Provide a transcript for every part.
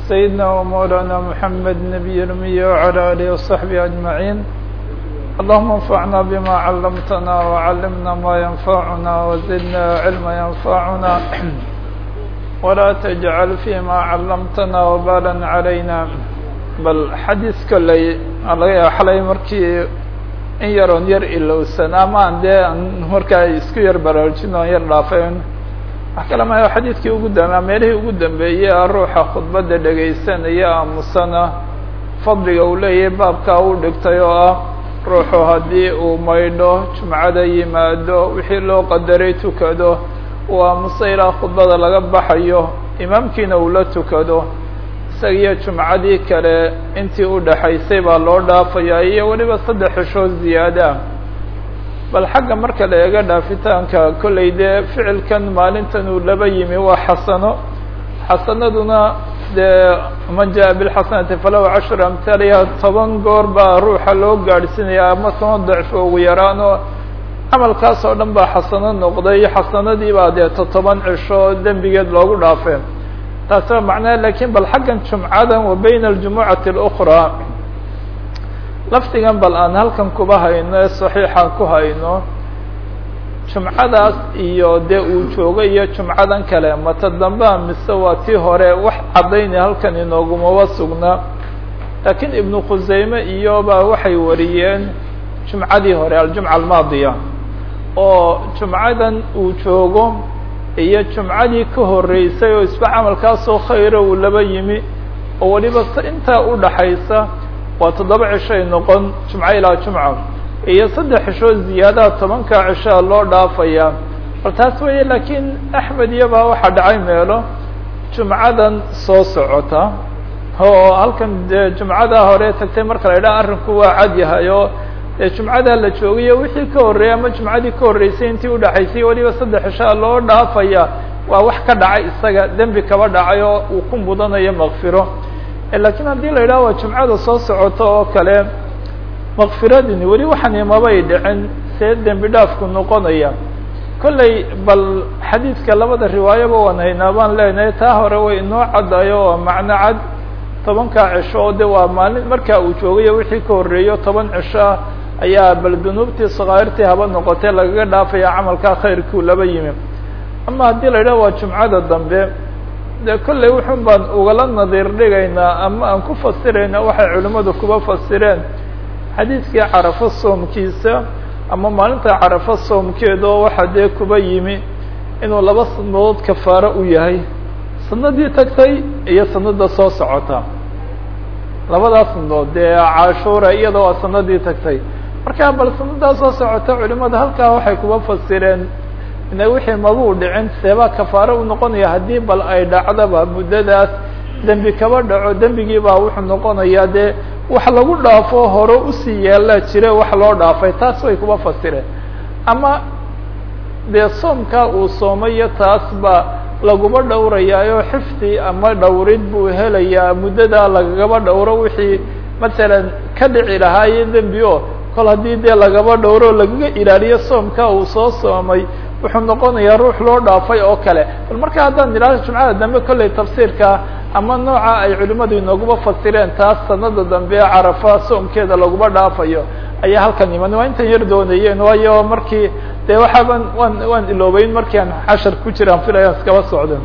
سيدنا ومولانا محمد نبي الأمي وعلى آله وصحبه أجمعين اللهم انفعنا بما علمتنا وعلمنا ما ينفعنا وزدنا علما ينفعنا ولا تجعل فيما علمتنا وبالا علينا bal xadiis kolley laga yaaba xalay markii in yaroon yar ilowsan ama aan dee an markaa isku yar baraarujin oon yar dhaafayn wax kale maya xadiidkii ugu dambea meelihii ugu dambeeyey a ruuxa khudbadda dhegaysanaya aamusana fadliga uu leeyahay baabkaa u dhigtay oo ah ruuxu haddii uu maydho jumcada yimaado wixii loo qadaray tukado uu aamuso ilaa khudbada laga baxayo imaamkiina uu la tukado isagiyo jumcadii kale intii u dhaxaysay baa loo dhaafayaa iyo weliba saddex xishood ziyaada bal xagga marka la eega dhaafitaanka kollay dee ficilkan maalintan uu laba yimi waa xasano xasanaduna dee man jaa bilxasanati falahu cashru amhaaliha toban goor baa ruuxa loo gaadhsiinaya ama toban dacfo ugu yaraan oo camalkaas oo dhan baa xasano noqday xasanadii baa dee totoban cisho dembigeed loogu dhaafeen taasi waa macnaha lakin bal xaggan jumcadan wa bayna aljumucati اlأkraa lafdigan bal aan halkan kuba hayno ee saxiixan ku hayno jumcadaas iyo dee uu joogo iyo jumcadan kale mata dambea mise waa tii hore wax caddaynaya halkan inoogumaba sugna laakiin ibnu khuseyme iyo ba waxay wariyeen jumcadii hore aljumca almaadiya oo jumcadan uu joogo iyo jumcadii ka horeysay oo isba camalkaasoo khayra uu laba yimi oo weliba intaa u dhaxaysa waa toddoba cishoay noqon jumco ilaa jumca iyo saddex cishood ziyaadaha tobanka cishaa loo dhaafayaa bal taas weeye laakiin axmed iyobaa waxaa dhacay meelo jumcadan soo socota oo halkan dee jumcada hore tagtay marka la idhaha arrinku waa cad yahay oo dee jumcadaa la joogayo wixii ka horreeyay ama jumcadii ka horreysay intii udhaxaysay weliba saddex cishaa loo dhaafaya waa wax ka dhacay isaga dembi kaba dhacay oo uu ku mudanayo makfiro lakiin haddii la yidhaha waa jumcada soo socota oo kale makfiradini weli waxani mabay dhicin see dembi dhaafku noqonaya kolley bal xadiidka labada riwaayaba waan haynaa baan leenahay taa hore way inoo caddayo oo macno cad tobankaa cisho oo de waa maalin markaa uu joogayo wixii ka horreeyo toban cisho ah ayaa bal dunuubtii sakaa'irtii haba noqotee lagaga dhaafaya camalkaa khayrkuu laba yimi ama haddii la yidhaha waa jumcada dambe de kolley wuxun baan ugala nadiir dhigaynaa ama aan ku fasirayna waxay culimmadu kuba fasireen xadiidkii carafo soomkiisa ama maalinta carafo soomkeeda oo waxaa dee kuba yimi inuu laba sanadood kafaaro u yahay sanadii tagtay iyo sanada soo socota labadaas sanadood dee cashuura iyada waa sanadii tagtay marka bal sanadaa soo socota culimada halkaa waxay kuba fasireen ina wixii mabuu dhicin seebaa kafaaro u noqonaya haddii bal ay dhacdaba muddadaas dembi kaba dhaco dembigii baa wuxuu noqonayaa dee wax lagu dhaafo hore usii yeelaa jire wax loo dhaafay taas way kuba fasireen ama dee soomkaa uu soomayo taas ba laguma dhowrayaayo xifdi ama dhowrid buu helayaa muddadaa lagagaba dhowro wixii masalan ka dhici lahaaye dembi o kol haddii dee lagaba dhowro lagaga ilaaliyo soomkaa uu soo soomay wuxuu noqonayaa ruux loo dhaafay oo kale bal marka haddaan idhahdo jumcada dambe kolley tafsiirka ama nooca ay culimmadu inooguma fasireen taas sanada dambe ee carafa soomkeeda laguma dhaafayo ayaa halkan iman waa intan yar doonayeen waayo markii dee waxaaban waan waan iloobeyn markii aan cashar ku jiraan filayaan iskaba socden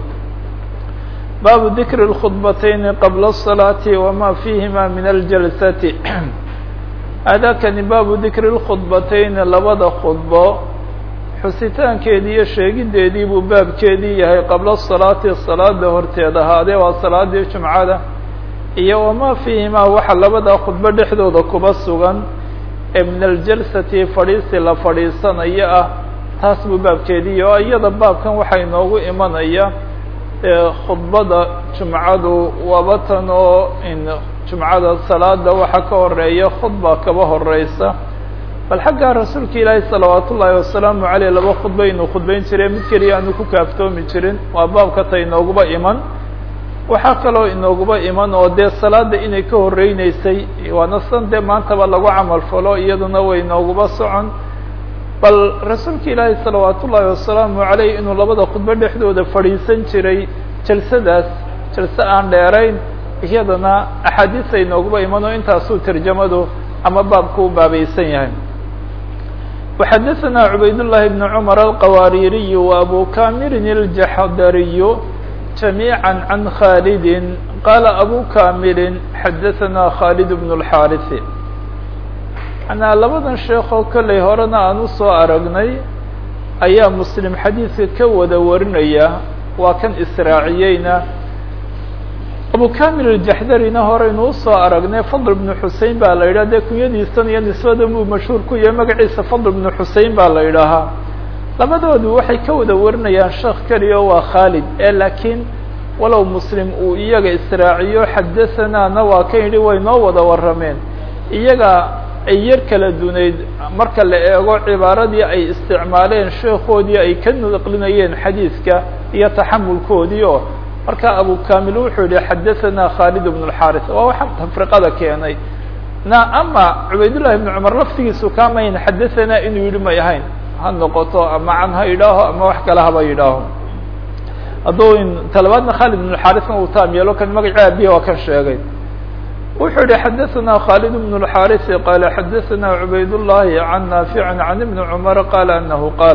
baabu dikri اlkhudbatayni qabla الصalaati wama fihima min aljalsati aadaakani baabu dikri اlkhudbatayni labada khudbo xusitaankeedii iyo sheegideedii buu baabkeedii yahay qabla salaati salaada horteed ahaadee waa salaadii jumcada iyo wamaa fiihimaa waxa labada khudbo dhexdooda kuba sugan ee min aljalsati fadhiisi la fadhiisanayo ah taas buu baabkeedii oo iyada baabkan waxaa inoogu imanaya khudbada jumcadu waaba tan oo in jumcada salaada waxa ka horeeya khudba kaba horeysa bal xaggaa rasuulka ilaahi salawaat ullaahi wasalaamu aleyh laba khudba inuu khudbeyn jiray mid keliya aanu ku kaaftoomi jirin waa baabka ta inooguba iman waxaa kaloo inooguba iman oo dee salaada inay ka horeyneysay waana san dee maantaba lagu camal falo iyaduna way inooguba socon bal rasuulka ilaahi salawaat ullaahi wasalaamu aleyh inuu labada khudbo dhexdooda fadhiisan jiray jalsadaas jalse aan dheerayn iyadana axaadiis ay nooguba iman oo intaasuu tarjamadu ama baabku u baabaysan yahay وxadثna عubayd اللhi بن cمر الqwاririي وأbو كاmir الجحdriي جميعا عن khالد qال أbو كاmir xadثna khالد بن الحاrث manaa labadan sheekoo kolley horena aan usoo aragnay ayaa mslim xadiidka ka wada warinaya waa kan israaciyeyna abu kamil aljaxdarina horeynu usoo aragnay fadl bnu xusein baa la yidhah dee kunyadiisan iyo nisbadan buu mashhuur ku yahay magaciisa fadl bnu xusein baa la yidhaahaa labadoodu waxay ka wada warinayaan sheekh keliya oo waa khaalid ee laakiin walow muslim uu iyaga israaciyo xadathanaana waa kan yidhi way noo wada warrameen iyaga ay yar kala dunayd marka la eego cibaaradii ay isticmaaleen sheekoodii ay ka naqlinayeen xadiidka iyo taxamulkoodii oo marka abu kamil wuxuu yihi xadaثana khaalid bn اxaris waa waxa tafriqada keenay na ama cubaydullahi bn cumar laftigiisu kamayn xadaثana inuu yihi may ahayn ha noqoto ama can ha yidhaaho ama wax kale haba yidhaaho hadduu talabaadna khaalid bn xarisna uu taam yeelo kan magaci abihi waa kan sheegay wuxuu yihi xadaثna khaalid bn الxaris qala xadaثna cubayd الlahi can naafic can ibn cmar qala anahu qaal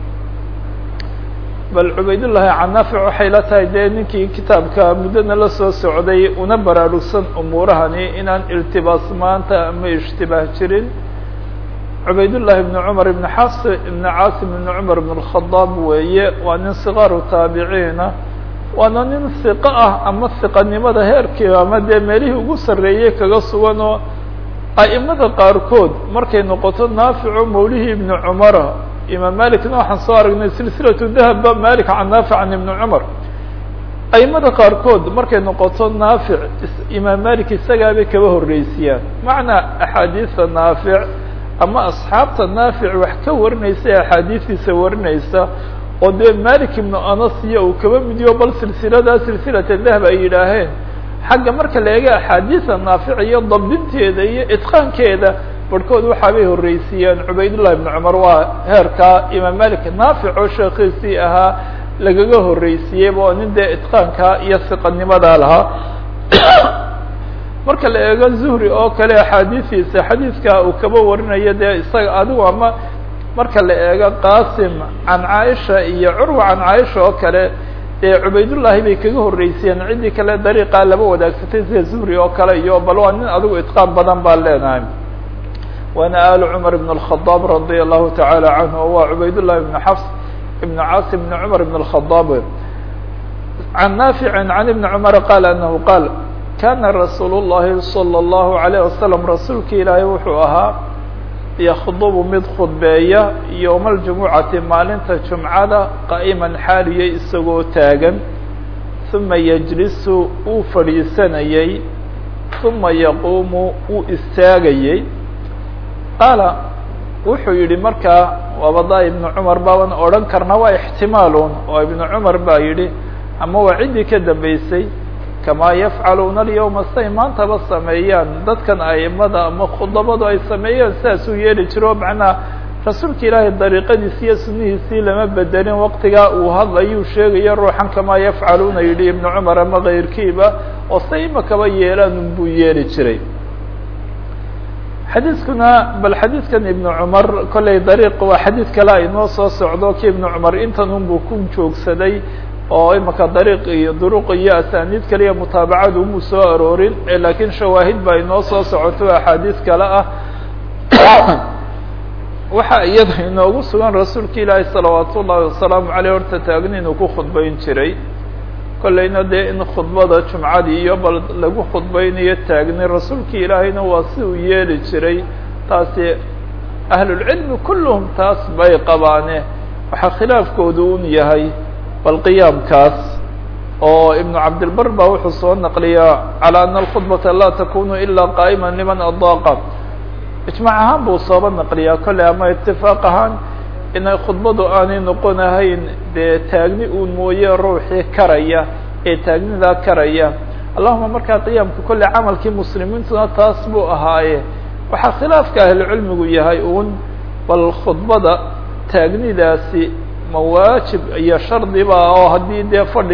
bal cubaydullahi can naafic waxay la tahay dee ninkii kitaabka muddana la soo socday una baraarugsan umuurahani inaan iltibaas maanta ama ishtibaah jirin cubaydullahi ibn cumar ibn xafs ibn caasim ibn cumar ibn اlkhadaab weeye waa nin sikaaru taabiciina waana nin siqo ah ama siqanimada heerkii ama dee meelihii ugu sarreeyey kaga sugan oo a'imada qaarkood markay noqoto naafico mawlihii ibni cumara imaam malikna waxaan soo aragnay silsilatu dahaba malik can naafic can ibni cumar a'imada qaarkood markay noqoto naafic imaam malik isagaabay kaba horreysiyaan macnaa axaadiista naafic ama asxaabta naafic wax ka warinaysa ee axaadiistiisa warinaysa oo dee malik ibnu anas iyo uu kaba midiyo bal silsiladaa silsilata dahab ay yidhaaheen xagga marka la eega axaadiisa naafic iyo dabdinteeda iyo itqaankeeda barhkood waxaabay horreysiiyeen cubaydullahi ibnu cumar waa heerkaa imaam malik naafic oo sheekiisii ahaa lagaga horreysiiyeyba oo nin dee itqaankaa iyo siqanimadaa lahaa marka la eego zuhri oo kale axaadiistiisa xadiidka uu kaba warinayo dee isaga adigu ama marka la eego qasim can caaisha iyo curwa can caaisha oo kale dee cubaydullahi bay kaga horreysiyeen ciddii kale dariiqaa laba wadaagsatay sida zuhri oo kale iyo bal waa nin adigu itqaan badan baa leenahay waana alu cumar ibn الkhadaab radia allahu taعala canhu o waa cubaydullahi ibn xafs ibn caasim ibn cumar ibn الkhadaab can naafici can ibni cumar qaal anahu qaal kana rasuul الlahi salى الlahu عalيه wasalam rasuulka ilaahay wuxuu ahaa yakdubu mid khudbeeya yowma aljumucati maalinta jumcada qa'iman xaaliya isagoo taagan uma yejlisu uu fadhiisanayey uma yaquumu uu istaagayey qaala wuxuu yihi markaa waabada ibnu cumar baaban odhan karna waa ixtimaalun oo ibnu cumar baa yidhi ama waa ciddii ka dambeysay kamaa yafcaluuna alyawma say maantaba sameeyaan dadkan aimada ama khudabadu ay sameeyeen sidaasuu yeeli jiro macnaa rasuulka ilaahay dariiqadiisi iyo sunihiisii lama bedelin waqtigaa uu hadlayuu sheegaya ruuxan kamaa yafcaluuna yidhi ibnu cumar ama kayrkiiba oo say imakaba yeelaan unbuu yeeli jiray xadiiskuna bal xadiidkan ibnu cumar kollay dariiq waa xadiid kale aynoo soo socdo ki ibnu cumar intan unbuu ku joogsaday oo imaka dariiq iyo duruq iyo asaaniid kaliya mutaabacadu umuu soo aroorin laakiin shawaahid baa inoo soo socoto axaadiis kale ah waxa iyada inoogu sugan rasuulka ilaahi salawaat ullahi wasalaamu aleyh horta taagni inuu ku khudbayn jiray kollayna dee in khudbada jumcadii iyo bal lagu khudbaynayo taagni rasuulka ilaahayna waa si uu yeeli jiray taasi ahlulcilmi kulluhum taas bay qabaane waxaa khilaafkoodu un yahay bal qiyaamkaas oo ibnu cabdilbar baa wuxuu soo naqliyaa calى ana alkhudbata laa takunu ila qaa'ima liman adaaqa ijmac ahaan buu sooba naqliyaa kolley ama itifaaq ahaan inay khudbadu aanay noqonahayn dee taagni uun mooye ruuxii karaya ee taagnidaa karaya allahuma markaa qiyaamka kolley camalkii muslimiintuna taas buu ahaaye waxaa khilaafka ahlucilmigu yahay uun bal khudbada taagnidaasi ma waajib iyo shardiba oo haddii dee fadhi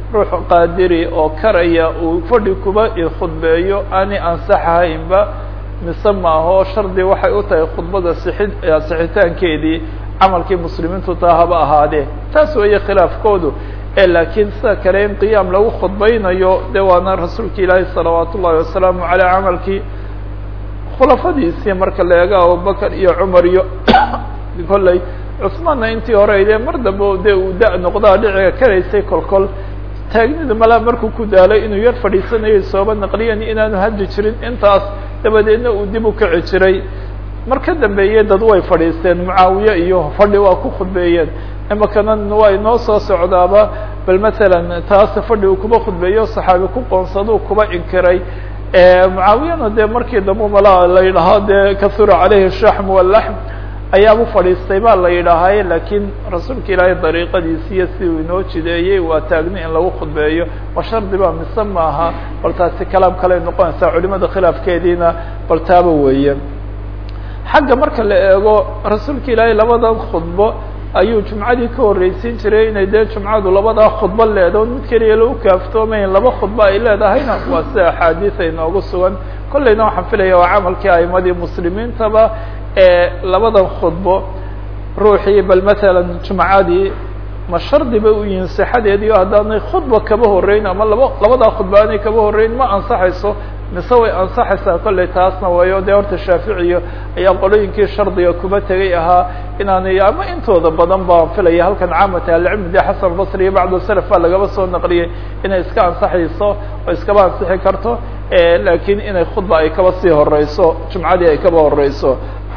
ruux qaadiri oo karaya uu fadhi kuba khudbeeyo aanay ansaxahaynba mise maaho shardi waxay u tahay khudbada sixid sixitaankeedii camalkii muslimiintu taa haba ahaadee taas weeye khilaafkoodu ee laakiin sida kale in qiyaam lagu khudbaynayo de waana rasuulka ilaahi salawaat ullahi wasalaamu caleyh camalkii khulafadiisii marka la eego abubakar iyo cumar iyo kolley cusmaanna intii hore dee mar dambe de uu da- noqdaa dhiciga karaysay kolkol taagnidu malaa markuu ku daalay inuu yar fadhiisanayo sooba naqliyan inaanu hadli jirin intaas dabadeedna uu dib u kici jiray mar ka dambeeye dad way fadhiisteen mucaawiye iyo fadhi waa ku khudbeeyeen imakana waa inoo soo socdaaba bal masalan taas fadhi uu kuba khudbeeyo saxaabi ku qoonsaduu kuba inkiray mucaawiyana dee markii dambe malaa la yidhaaho dee kasura caleyhi shaxm walaxm ayaabu fadhiistay baa la yidhaahaye laakiin rasuulka ilaahay dariiqadiisiiyo si uu inoo jideeyey waa taagni in lagu khudbeeyo wa shardi baa mise maaha bal taasi kalaam kaley noqonaysaa culimada khilaafkeediina bal taaba weeye xagga marka la eego rasuulka ilaahay labadan khudbo ayuu jumcadii ka horreysiin jiray inay dee jumcadu labadaa khudbo leedo mid keliya lagu kaaftoomayn laba khudbo ay leedahayna waa sida axaadiis ay noogu sugan kolleyna waxaan filaya waa camalkii aimadii muslimiintaba ee labadan khudbo ruuxii bal masalan jumcadii ma shardi bay u yihiin sixadeedii o haddaanay khudba kaba horreyn ama laba labadaa khudba aanay kaba horreyn ma ansaxayso mise way ansaxaysaa kolley taasna wayo dee horta shaaficiyo ayaa qolooyinkii shardiga kuba tegay ahaa inaanay ama intooda badan baan filaya halkan caamata ahlicilmi de xasan albasri iyo bacdu salaf baa lagaba soo naqliyey inay iska ansaxayso oo iskaba ansixi karto laakiin inay khudba ay kaba sii horeyso jumcadii ay kaba horeyso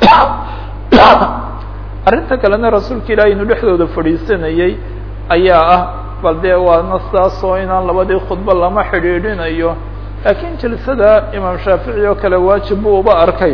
arrinta kalena rasuulka ilaahi inuu dhexdooda fadhiisanayey ayaa ah bal dee waana saas oo inaan labadii khudbo lama xidhiidhinayo laakiin jilsada imaam shaafici oo kale waajib buu uba arkay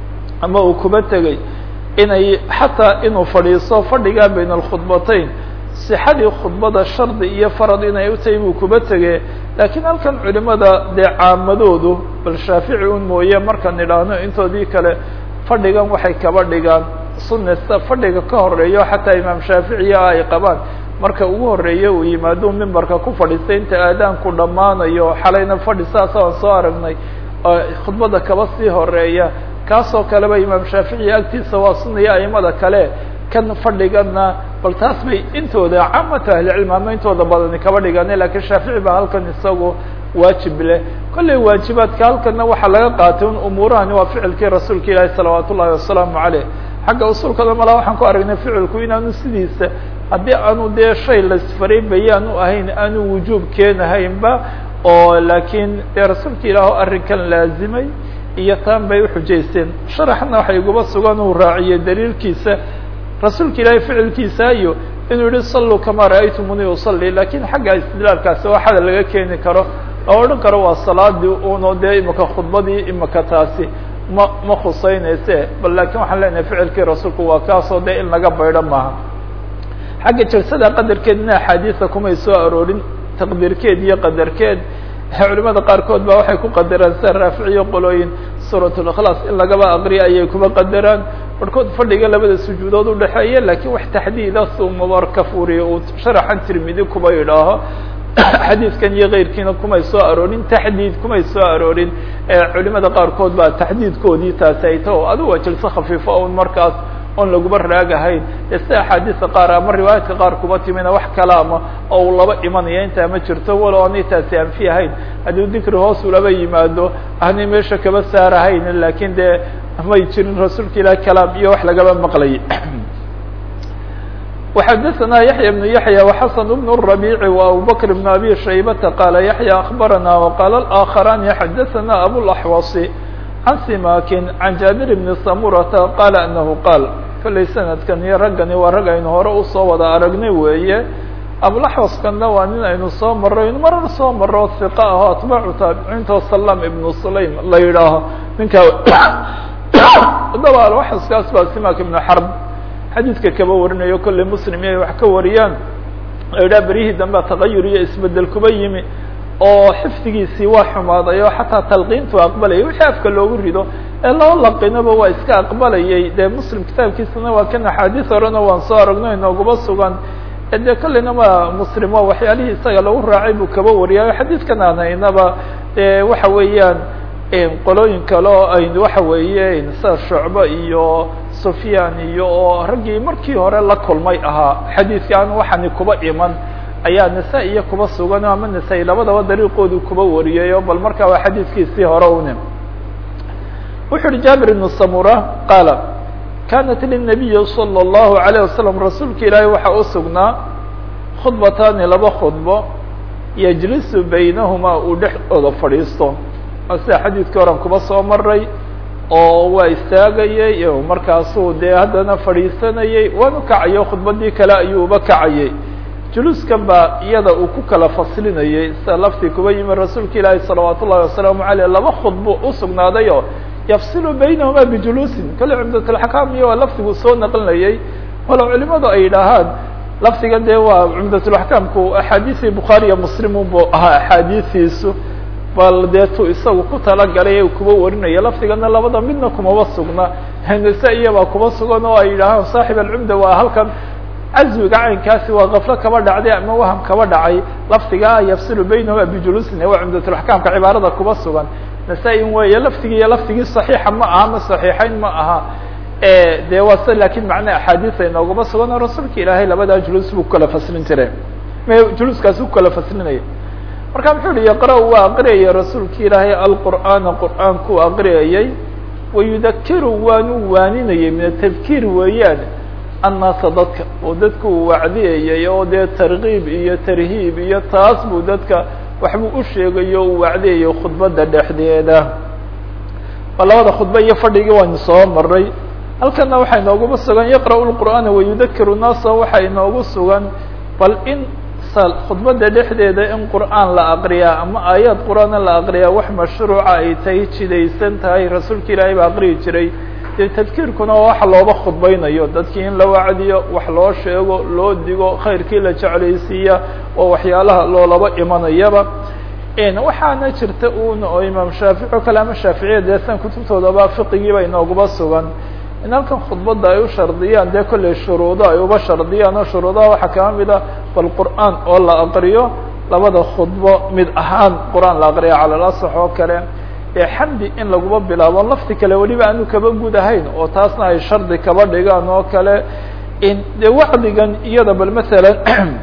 ama uu kuba tegey inay xataa inuu fadhiiso fadhigaa bayna alkhudbatayn sixadii khudbada shardi iyo farad inay u tahay buu kuba tegee laakiin halkan culimada dee caamadoodu bal shaafici un mooye markaan idhaahno intoodii kale fadhigan waxay kaba dhigaan sunasta fadhiga ka horeeyo xataa imaam shaaficiya ay qabaan marka ugu horeeye uu yimaado mimbarka ku fadhiistay inta aadaanku dhammaanayo xalayna fadhi saas aan soo aragnay khudbada kaba sii horeeya kaasoo kaleba imaam shaaficiya agtiisa waa sunaya aimada kale kan fadhigana bal taas bay intooda caamata ahlicilm ama intooda badani kaba dhigane lakiin shaafici baa halkan isagu waajib leh kolley waajibaadka halkana waxaa laga qaatay un umuurahani waa ficilkii rasuulka ilaahi salawaat ullahi wasalaamu caleyh xagga usulkada malaa waxaan ku aragnay ficilku inaanu sidiisa haddii aanu dee shay lasfaray bayaanu ahayn aanu wujuub keenahaynba oo laakiin dee rasuulka ilaaho arrinkan laazimay iyo taan bay uxujaysteen sharaxna waxay iguba sugan uu raaciyey daliilkiisa rasuulka ilaahay ficilkiisa iyo inuu yihi salluu kamaa ra'aytumuni usalli lakiin xagga istidlaalkaasi waa xada laga keeni karo oo odhan karo waa salaadii uno dee imika khudbadii imika taasi ma ma khuseynayse bal laakiin waxaan leenahay ficilkii rasuulku waa kaasoo dee in laga baydho maaha xagga jalsada qadarkeedna axaadiisa kumay soo aroorin taqdiirkeed iyo qadarkeed culimada qaarkood ba waxay ku qadaraan sida raaficiyo qolooyin suurat likhlaas in lagaba aqriya ayay kuba qadaraan barhkood fadhiga labada sujuudood udhexeeya lakiin wax taxdiida suu mubarka furiyo uu sharaxan tirmidi kuba idhaaho xadiidkan iyo keyrkiina kumay soo aroorin taxdiid kumay soo aroorin culimada qaarkood baa taxdiidkoodii taasi ay ta adigu waa jalso khafiifo un markaas oon laguba raagahayn ee sida axaadiista qaar ama riwaayaadka qaar kuba timina wax kalaama oo uu laba imanaya intaa ma jirto walow aanay taasi anfi ahayn haddii dikri hoos ulaba yimaado aanay meesha kaba saarahayn lakiin dee may jirin rasuulka ilaah kalaam iyo wax lagaba maqlay وxdثna يحyى بن يحyى وxسن بن الربيع وأبوبكر بن أbي شhيبة قال يحyى أخبرنا وقال الآخران xdثna أبوالأحوص عن سماك عن جابر بن سمرة قال أنه قال kollay سندkan iyo raggani waa rag aynu hore usoo wada aragnay weeye abulaxwaskana waa nin aynu soo maro aynu marar soo maro ثiqa aho atbaacu taabiciinta salam ibnu sulaym la yidhaaho ninka daba alwaxaskaas baa simak ibnu xarb xadiidka kaba warinayo kolley muslim iyo ay wax ka wariyaan oo yidhaha beryihii dambe tagayur iyo isbedel kuba yimi oo xifdigiisii waa xumaaday oo xataa talqiintu aqbalayay wixii afka loogu rido ee loo laqinaba waa iska aqbalayay dee muslim kitaabkiisana waa kan axaadiis horena waan soo aragno inooguba sugan dee kolleyna ma muslim waa waxyaalihii isaga lagu raacay buu kaba wariyay xadiidkan aan haynaba e waxa weeyaan qolooyin kale oo ayn waxa weeye sida shucbe iyo sufyaan iyo oo raggii markii hore la kulmay ahaa xadiidkan waxaani kuba iman ayaa nisa iyo kuba sugan ama nisa-i labadaba dariiqoodu kuba wariyay o bal markaa waa xadiidkiisii hore une wuxu uhi jaabir ibnu samura qaala kanat lلnabiyi salى الlahu عalيه wasalam rasuulka ilaahay waxaa u sugnaa khudbataani laba khudbo yajlisu baynahumaa uu dhexdooda fadhiisto sida xadiidkii horan kuba soo maray oo waa istaagayey markaasuu dee haddana fadhiisanayey waanu kacayo khudbadii kale ayuuba kacayey juluuskan baa iyada uu ku kala faslinayey sida laftii kuba yimi rasuulka ilaahi salawaat ullahi wasalaamu aleyh laba khudbo usugnaadayo yafsilu baynahuma bijuluusin kale cumdatulxakaam iyo waa lafdigu soo naqlinayey walow culimadu ay yidhaahaan lafdiga dee waa cumdatulxakaamku axaadiisii bukhaari iyo muslimu buu ahaa axaadiisiisu bal dee tu isagu ku talagalay ee kuba warinaya lafdigana labada midna kumaba sugna nisa iyabaa kuba sugan oo ay yidhaahaan saaxib alcumda waa halkan caswiga caynkaasi waa kaflo kaba dhacday ama waham kaba dhacay lafdigaa yafsilu baynahuma bijuluusin waa cumdatulxakaamka cibaarada kuba sugan nasa-in weeye laftigii iyo laftigii saxiixa ma aha ma saxiixayn ma aha dee waa se lakin macna axaadiis ay nooguma sugan oo rasuulka ilaahay labadaa juluus buu kukala faslin jiray juluuskaasi kukala faslinaya marka muxuu yihi yaqra waa aqriyaya rasuulka ilaahay alqur'aana qur'aankuu aqriyayay wayudakiru waanu waaninayay min atadkiir weeyaan annaasa dadka oo dadka uu wacdiyayay oo dee tarkiib iyo tarhiib iyo taas buu dadka waxbuu u sheegayo uu wacdiyayo khudbadda dhexdeeda waa labada khudba iyo fadhigii waynu soo maray halkana waxaa inooguba sugan yaqra'u lqur'aana wayudakiru naasa waxaa inoogu sugan bal in khudbadda dhexdeeda in qur'aan la aqriyaa ama aayaad qur'aana la aqriyaa wax mashruuca ay tahay jidaysan tahay rasuulka ilaahay baa aqriyi jiray dee tadkiirkuna waa waxa looba khudbaynayo dadkii in la wacdiyo wax loo sheego loo digo khayrkii la jeclaysiiya oo waxyaalaha loolaba imanayaba waxaana jirta un oo imaam shaafici o kale ama shaaficiya dee san kutubtoodaba fiqigiiba inooguba sugan in halkan khudbadda ay u shardiyaan dee kolley shuruudo ay uba shardiyaan oo shuruudaha waxaa kama mid a bal qur'aan oo la aqriyo labada khudbo mid ahaan qur'aan la aqriya cala lasax oo kale xamdi in laguba bilaabo lafti kale weliba aanu kaba gud ahayn oo taasna ay shardi kaba dhigaan oo kale in de wacdigan iyada bal masalan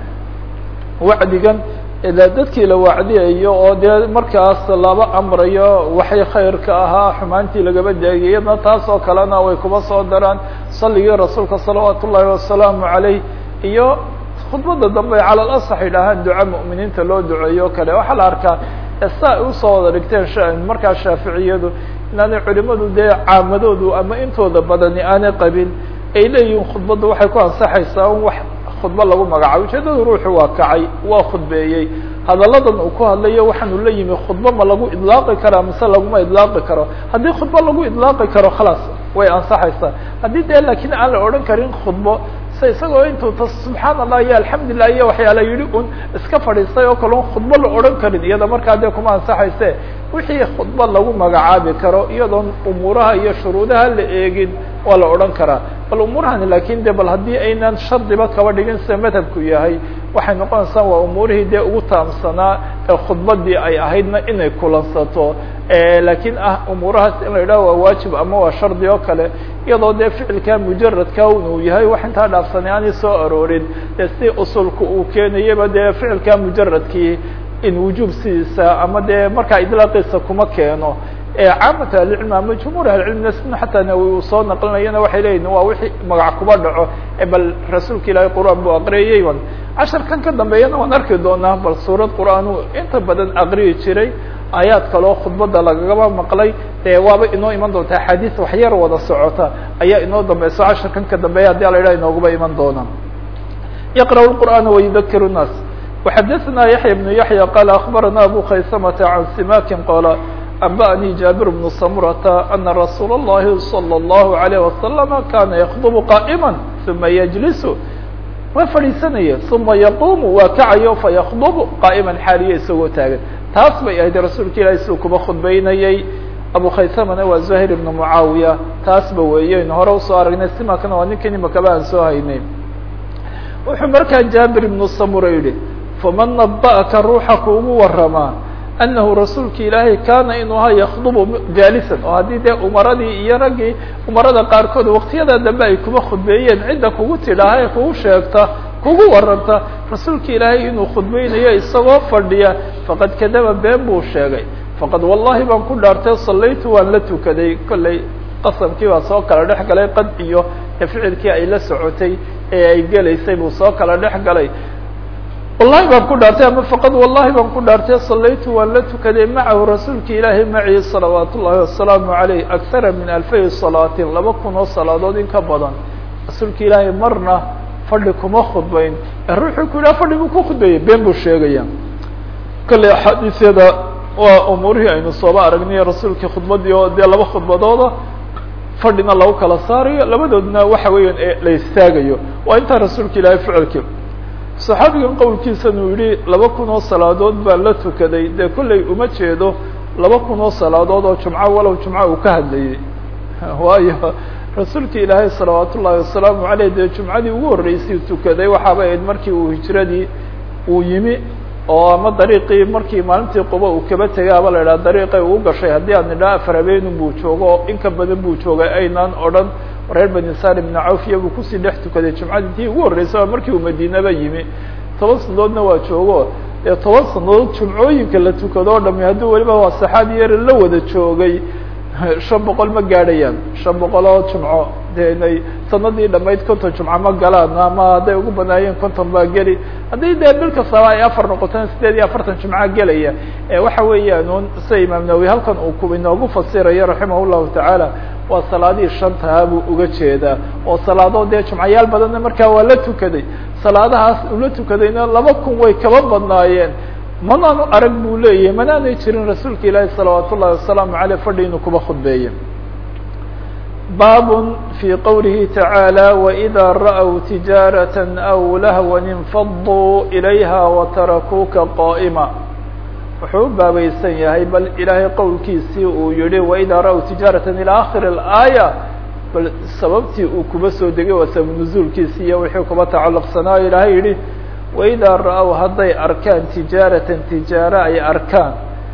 wacdigan dadkii la wacdiyayo oo dee markaas laba amrayo waxay khayrka ahaa xumaantii lagaba daagay iyadna taas oo kalena way kuba soo daraan saligii rasuulka salawaat ullaahi wasalaamu calayh iyo khudbadda dambe cala lasax yidhaahaan duca mu'miniinta loo duceeyo o kale waxaa la arkaa sa ay usoo wada dhigteen markaa shaaficiyadu inaanay culimadu dee caamadoodu ama intooda badani aanay qabin ay leeyihiin khudbadda waxay ku ansaxaysaa un wax khudba lagu magacaabo ujeedada ruuxu waa kacay waa khudbeeyey hadalladan uu ku hadlayo waxaanu la yimi khudba ma lagu idlaaqi karaa mise laguma idlaaqi karo haddii khudba lagu idlaaqi karo khalaas way ansaxaysaa haddii dee laakiin aan la odhan karin khudbo se isagoo intuu ta subxaan allah iyo alxamdulilah iyo waxyaala yidhi un iska fadhiistay oo kale un khudbo la odhan karin iyada markaa dee kuma ansaxayse wixii khudba lagu magacaabi karo iyadoon umuuraha iyo shuruudaha la eegin waa la odhan karaa bal umuurahani lakin de bal haddii aynan shardiba kaba dhigin sida madhabku yahay waxay noqonaysaa waa umuurihii dee ugu taamsanaa ee khudbadii ay ahaydna inay kulansato lakiin ah umuurahaas in la yidhaho waa waajib ama waa shardi oo kale iyadoo dee ficilka mujaradka uu yahay wax intaa dhaafsanay aanay soo aroorin dee si usulka uu keenayaba dee ficilka mujaradkii in wujuub sidiisa ama dee markaa idlaaqiisa kuma keeno caamat ahlicilm ama jumhuur ahlicilmina sina xataa nawi uu soo naqlinayana waxay leeyihin waa wixii magac kuba dhaco bal rasuulka ilaahay qur'aan buu aqriyayey ban casharkan ka dambeeyana waan arki doonaa bal suurad qur'aan uu inta badan aqriyi jiray aayaad kaleo khudbadda lagagaba maqlay dee waaba inoo iman doonta axaadiis waxyar wada socota ayaa inoo dambeyso casharkan ka dambeeya haddi ala yidhaha inooguba iman doona yaqra'u lqur'aana wayudakiru الnaas وxadثna yaحyى بن yaحyى qال أخbarana abu khaysmة عan simakin qala أنbأnي jابir بن samurة أna rasuul الlahi صلى الlaه عليه وasلم kana ykdb qائma ثuma yجlis waa fadhiisanaya ثuma yquم waa kacayo faykdb qائma xaaliya isagoo taagan taas bay ahayd rasuulka ilahi siduu kuba khudbeynayey abu khaysamana waa زahir بن muعaawiya taasba weeyen hore usoo aragnay simakana waa ninkan imakaba aan soo haynay wuxuu markaa jaabir ibnu samura yidhi faman naba'aka ruuxa kuugu waramaa anahu rasuulka ilaahay kaana inuu ahaa yakdubu jaalisan oo haddii dee umaradii iyo raggii umarada qaarkood waqtiyada dambe ay kuma khudbeeyeen cidda kugu tidhaaha ee kugu sheegta kugu waranta rasuulka ilaahay inuu khudbeynayo isagoo fadhiya faqad kadaba been buu sheegay faqad wallahi baan ku dhaartay sallaytu waan la tukaday kollay qasamkii baa soo kala dhex galay qad iyo ficilkii ay la socotay ee ay gelaysay buu soo kala dhex galay wallahi baan ku dhaartay ama faqad wallahi baan ku dhaartay sallaytu waan la tukaday macahu rasuulka ilaahay macii salawaat ullahi wasalaamu caleyh akhara min alfay salaatin laba kun oo salaadood in ka badan rasuulka ilaahay marna fadhi kuma khudbayn ee ruuxuu ku yidhaha fadhi buu ku khudbeeyey been buu sheegaya kolley axaadiisyada waa umuurihii aynu sooba aragnay rasuulkii khudbadii oo dee laba khudbadooda fadhina lagu kala saarayo labadoodna waxa weeyaan la istaagayo waa intaa rasuulka ilaahay ficilkii saxaabigan qowlkiisan uu yihi laba kun oo salaadood baan la tukaday dee kolley uma jeedo laba kun oo salaadood oo jumco walow jumco uu ka hadlayey waayo rasuulka ilaahay salawaat ullahi wasalaamu aleyh dee jumcadii ugu horreysay tukaday waxaaba ahayd markii uu hijradii uu yimi oo ama dariiqii markii maalintii quba uu kaba tegay aba la idhaha dariiqay uu gashay haddii aan nidhaha afar habeenun buu joogo oo in ka badan buu joogay aynaan odhan reer bani salim ibna cawfiya buu kusii dhex tukaday jumcadii tii ugu horreysay markii uu madiinaba yimi toban sanadoodna waa joogo dee toban sanadood jumcooyinka la tukado o dhami haddii weliba waa saxaabi yar la wada joogay shan boqol ma gaadhayaan shan boqol oo jumco dee inay sanadii dhamayd konton jumco ma galaan ama hadday ugu banaayeen konton baa geli haddii dee bil kastaba ay afar noqotaan sideed iyo afartan jumco gelaya waxa weeyaan un sida imaam nawowi halkan uu ku inoogu fasirayo raximah llahu tacaala waa salaadihii shantaha buu uga jeedaa oo salaado dee jumcayaal badanna markaa waa la tukaday salaadahaas uu la tukadayna laba kun way kaba badnaayeen manaanu arag buu leeyahay manaanay jirin rasuulka ilaahi salawaat ullahi wasalaamu aleyh fadhi inuu kuba khudbeeye baab fي qowlihi tacaalى وإida ra'w tijaaraة أw lahwa infaduu ilayha watarakuuka qاa'ma wuxuu u baabaysan yahay bal ilaahay qowlkiisii uu yihi وإida ra'w tijaaraة ilى akhir الآية bal sababtii uu kuba soo degay waa sabab nuزuulkiisi iyo wixii kuba tacalluqsanaayo ilahay yihi وإidaa ra'w hadday arkaan tijaaratan tijaaro ay arkaan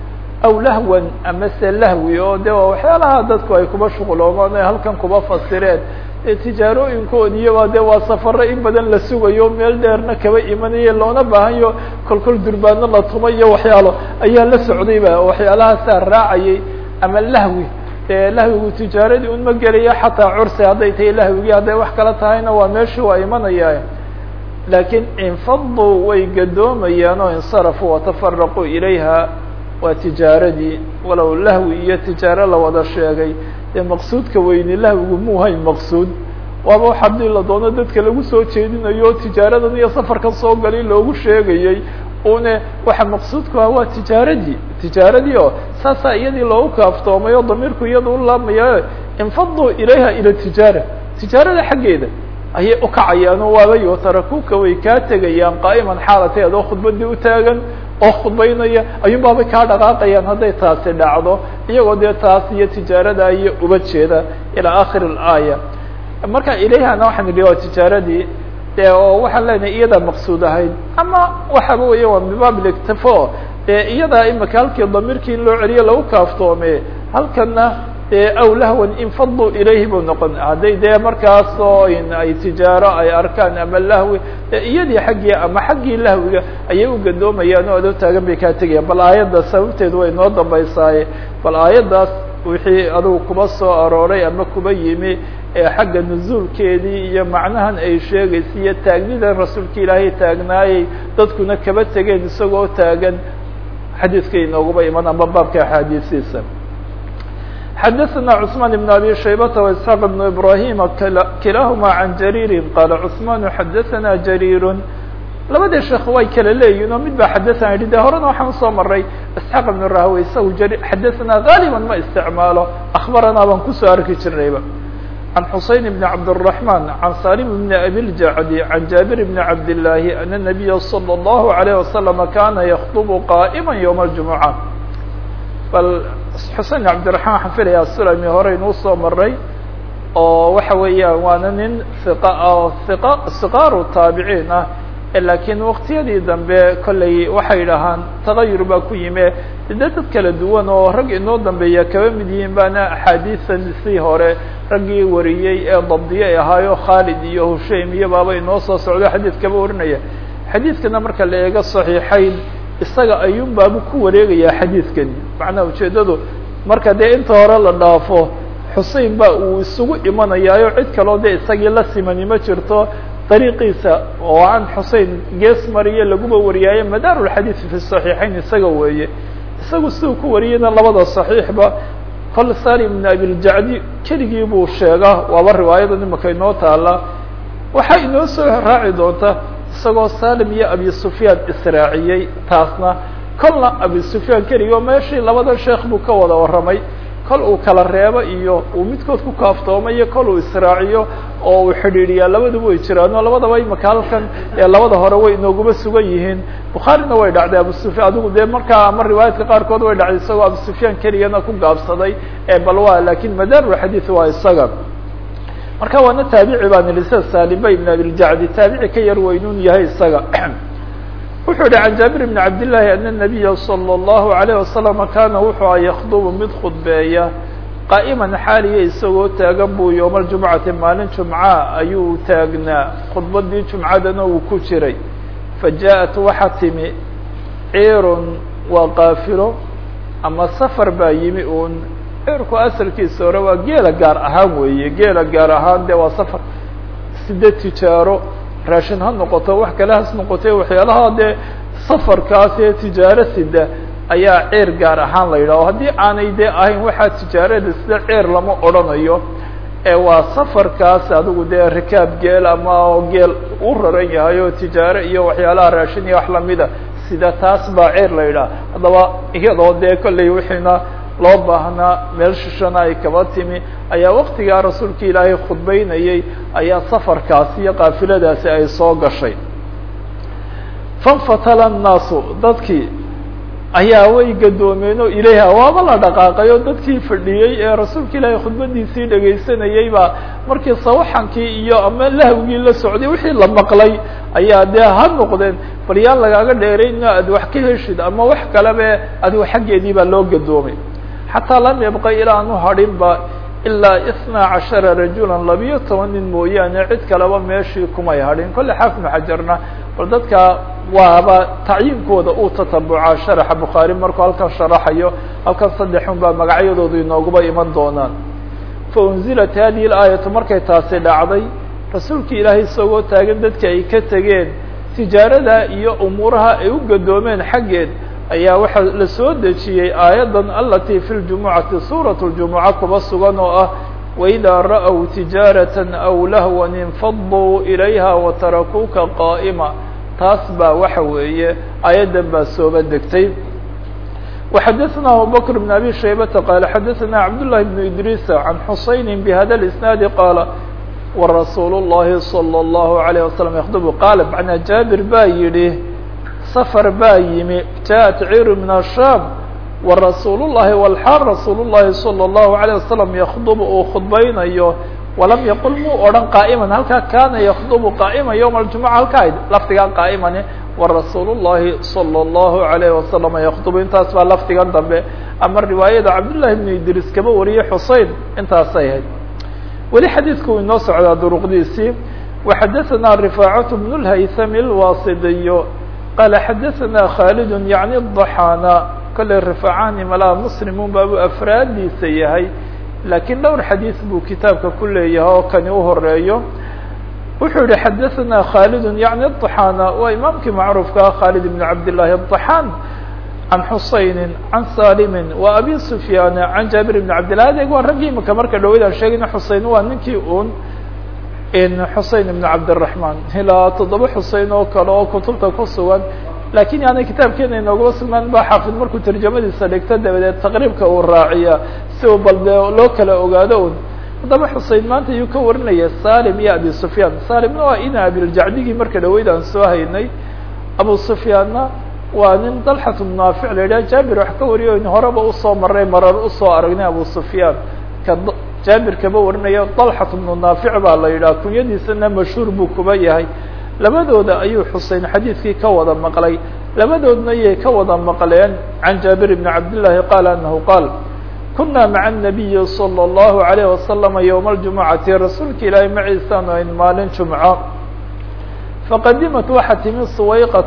aw lahwan amase lahwi oo de waa waxyaalaha dadku ay kuba shuquloomaan ay halkan kuba fasireen ee tijaarooyinkoodiiyoba de waa safaro in badan la sugayo meel dheerna kaba imanayo loona baahanyo kolkol durbaano la tumayo waxyaalo ayaa la socdayba waxyaalahaasaa raacayay ama lahwi e lahwigu tijaaradii un ma gelaya xataa cursi hadday tahay lahwigii hadday wax kala tahayna waa meeshii waa imanaya laakiin infaduu way gadoomayaan oo insarafuu watafaraquu ilayha waa tijaaradii walow lahwi iyo tijaaro la wada sheegay dee maqsuudka weyni lahwigu muu hayn maqsuud waaba wax haddii la doono dadka lagu soo jeedinayo tijaaradan iyo safarkan soo gali loogu sheegayey une waxa maqsuudku ah waa tijaaradii tijaaradii oo saasaa iyadii loogu kaaftoomay oo damiirku iyada u laamaya infaduu ilayha ila tijaara tijaarada xaggeeda ayay ukacayaan oo waabay watarakuuka way kaa tegayaan qaa'iman xaalatay adoo khudbadii utaagan oo khudbaynaya ayuun baabay kaa dhaqaaqayaan hadday taasi dhacdo iyagoo dee taas iyo tijaarada iyo uba jeeda ilaa akhir اlaaya marka ilayhana waxaan idhi waa tijaaradii de oo waxaan leenahay iyadaa maqsuud ahayd ama waxaba weya waa mibaab lictifo dee iyadaa imika halkii damiirkii in loo celiyo lagu kaaftoome halkana dee aw lahwan infaduu ilayhi buu noqon hadday dee markaas oo ay tijaaro ay arkaan ama lahwi iyadii xaggii ama xaggii lahwiga ayay u gadoomayaan oo adoo taagan bay kaa tegayaan bal aayadda sababteedu way noo dambaysaaye bal aayaddaas wixii adugu kuba soo arooray ama kuba yimi ee xagga nuzuulkeedii iyo macnahan ay sheegaysa iyo taagnidan rasuulka ilaahay taagnaayey dadkuna kaba tegeen isagoo taagan xadiiska inooguba iman ama baabka axaadiisiisa xadaثna cثman بn abi shaybata واسحاq بn ibrahim kilahuma can jarيiri qala cثman xadaثna jarيir labadii sheekh way kala leeyihin oo mid ba xadaثna yihi de horena waxaan usoo maray isxaaq ibn rahwe isagu xadaثna غaaliba ma isticmaalo akbarana baan kusoo arki jirnayba عن xuseyn بn cabdالرحman عan salim بn abi اljacdi عan jaabir bn cabd الlahi an النabiya slى الlahu عalيه waslم kana ykطb qa'ma ywم الجumuعة bal xusein cabdiraحman waxaan filayaa sulami hore inuu soo maray oo waxa weeyaan waana nin iqa oo iqa siqaaru taabiciin ah laakiin waktiyadii dambe kollay waxay dhahaan tagayur baa ku yime de dad kala duwan oo rag inoo dambeeya kaba mid yihiin baana axaadiisan sii hore raggii wariyey ee dabdiye ahaayo khaalid iyo hushaym iyo baaba inoo soo socdo xadiid kaba warinaya xadiidkana marka la eego saxiixayn isaga ayuun baabu ku wareegayaa xadiidkani macnaha ujeeddadu marka dee inta hore la dhaafo xusein ba uu isugu imanayaayo cid kaloo dee isagii la simani ma jirto dariiqiisa oo aan xusein gees mariye laguba wariyaayo madaarulxadiid fi saxiixayn isaga weeye isagu siduu ku wariyeyna labada saxiixba kol salim ibn abiljacdi keligii buu sheegaa waaba riwaayada imaka inoo taala waxaa inoo soo raaci doonta isagoo salim iyo abi sufyaan israaciyey taasna kolna abi sufyaan keligii oo meeshii labada sheekh buu ka wada warramay kol uu kala reebo iyo uu midkood ku kaaftoomayo kol uu israaciyo oo uu xidhiidhiyaa labaduba way jiraan oo labadaba imaka halkan ee labada hore way inooguma sugan yihiin bukhaarina way dhacday abu sufyan adigu dee markaa ama riwaayaadka qaarkood way dhacday isagoo abu sufyaan keligana ku gaabsaday ee balwa lakin madaarulxadiid waa isaga marka waana taabici baan ihi sida salimba ibn abiljacdi taabici ka yar weynun yahay isaga wuxuu yihi can jaabir bn cabdillaahi ana nabiya salى اllahu alayh wasalam kana wuxuu a yakdubu mid khudbeeya qaa'iman xaaliya isagoo taagan buu yowma aljumcati maalin jumca ayuu taagnaa khudbadii jumcadana uu ku jiray fajaءat waxa timi ciirun waa qaafilo ama safar baa yimi un ciirku asalkiisa hore waa geela gaar ahaan weeye geela gaar ahaan de waa safar side tijaaro raashin ha noqoto wax kale has noqotay waxyaalaha dee safarkaas ee tijaaro sida ayaa ceer gaar ahaan la yidhaho haddii aanay dee ahayn waxaa tijaarada sida ceer lama odrhanayo ee waa safarkaas adigu dee rikaab geel ama geel u raran yahay oo tijaaro iyo waxyaalaha raashin iyo wax lamida sida taas baa ceer la yidhaha haddaba iyadoo dee kollay wixiina loo baahnaa meel shishana ay kaba timi ayaa waktigaa rasuulka ilaahay khudbeynayay ayaa safarkaasi iyo kaafiladaasi ay soo gashay fanfatala الnaasu dadkii ayaa way gadoomeen oo ilayha waaba la dhaqaaqay oo dadkii fadhiyey ee rasuulka ilaahay khudbadiisii dhegaysanayay baa markii sawaxankii iyo ama lahwgii la socday wixii la maqlay ayaa dee ha noqdeen bal yaan lagaaga dheerayno aad wax ka heshid ama wax kalebe adigo xaggeedii baa loo gadoomay xataa lam yabqa ilaa anu hadhin ba ilaa isnaa cashara rajulan labiyo toban nin mooyaane cid kaleba meeshii kumay hadhin kolle xaafnu xajarna bal dadka waaba tacyiinkooda uu tatabucaa sharaxa bukhaari markuu halkan sharaxayo halkan saddexun baa magacyadoodu inooguba iman doonaan fa unzilat hadihi laayatu markay taasi dhacday rasuulkii ilaahay isagoo taagan dadka ay ka tegeen tijaarada iyo umuuraha ay u gadoomeen xaggeed ayaa waxaa la soo dejiyey aayaddan alati fi ljumucati suurat ljumuca kuba sugan oo ah waidaa ra'w tijaarata aw lahwan infaduu ilayha watarakuuka qaa'ima taas baa waxa weeye aayaddan baa sooba degtay وxadثna abubكر بن abي شhaybةa qال xadثna cabdاللahi بن idrيس عan xuseyn بhada الاسناaد qاaل ورasuul الlahi صلى الlه عليه وsلم ykdب qاal mعnaa jaaبir baa yihi sفر baa yimi jaءت cيr min الshام ورasuul الlahi والxاal rasuul الlahi صلى الlه عليه وsلم ykdب uu khudbaynayo walam yaqul muu odhan qaa'iman halkaa kaana yakdubu qaa'ima yowma aljumuca halkaa lafdigan qaa'imani warasuul llahi salى اllahu alayhi wasalama yakdubu intaas baa lafdigan dambe ama riwaayada cabdullahi bnu idris kaba wariyey xusein intaasay ahayd weli xadiidku uu inoo socdaa duruqdiisii waxadaثana rifaacat bn اlhaythami اlwasidiyo qaala xadaثana khaalid yacni daxaana kolley rifaacani malaa muslimun baabu afraadiisa yahay lakiin dhowr xadiis buu kitaabka ku leeyahay oo kani u horeeyo wuxuu yihi xadaثna khaalid yaعni الطaxaana waa imaamkii macruufkaa khaalid ibn cabd لlahi الطaxaan can xusayni can salimi wa abi sufyaan can jaabir ibn cabdillah adeeg waa raggii imika marka dhaweyd aan sheegayna xusein waa ninkii un xusein ibn cabdالرaحman ilaa toddoba xusein oo kale oo kutubta ku sugan lakin yaanay kitaabkeena inoogaba sugnaan ba xaafid markuu tarjamadiisa dhigto dabadeed taqriibka uu raaciya si uu bal de loo kala ogaado un haddaba xusein maanta ayuu ka warinaya salim iyo abi sufyaan salimna waa ina abiljacdigii marka dhaweyd aan soo haynay abu sufyaanna waa nin dalxat naafic la yidhaha jaabir wax ka wariyo in horeba usoo maray marar usoo aragnay abu sufyaan ka jaabir kaba warinaya dalxat bnu naafic baa la yidhaha kunyadiisana mashhuur buu kuba yahay labadooda ayuu xuseyn xadiidkii ka wada maqlay labadoodna ayay ka wada maqleen can jaabir bni cabdillaahi qaala anahu qaal kuna maca الnabiyi salى اllahu عalayh wasalama ywma اljumucati rasuulka ilaahay maciisaanu ayn maalin jumco faqadimat waxaa timi suwayqat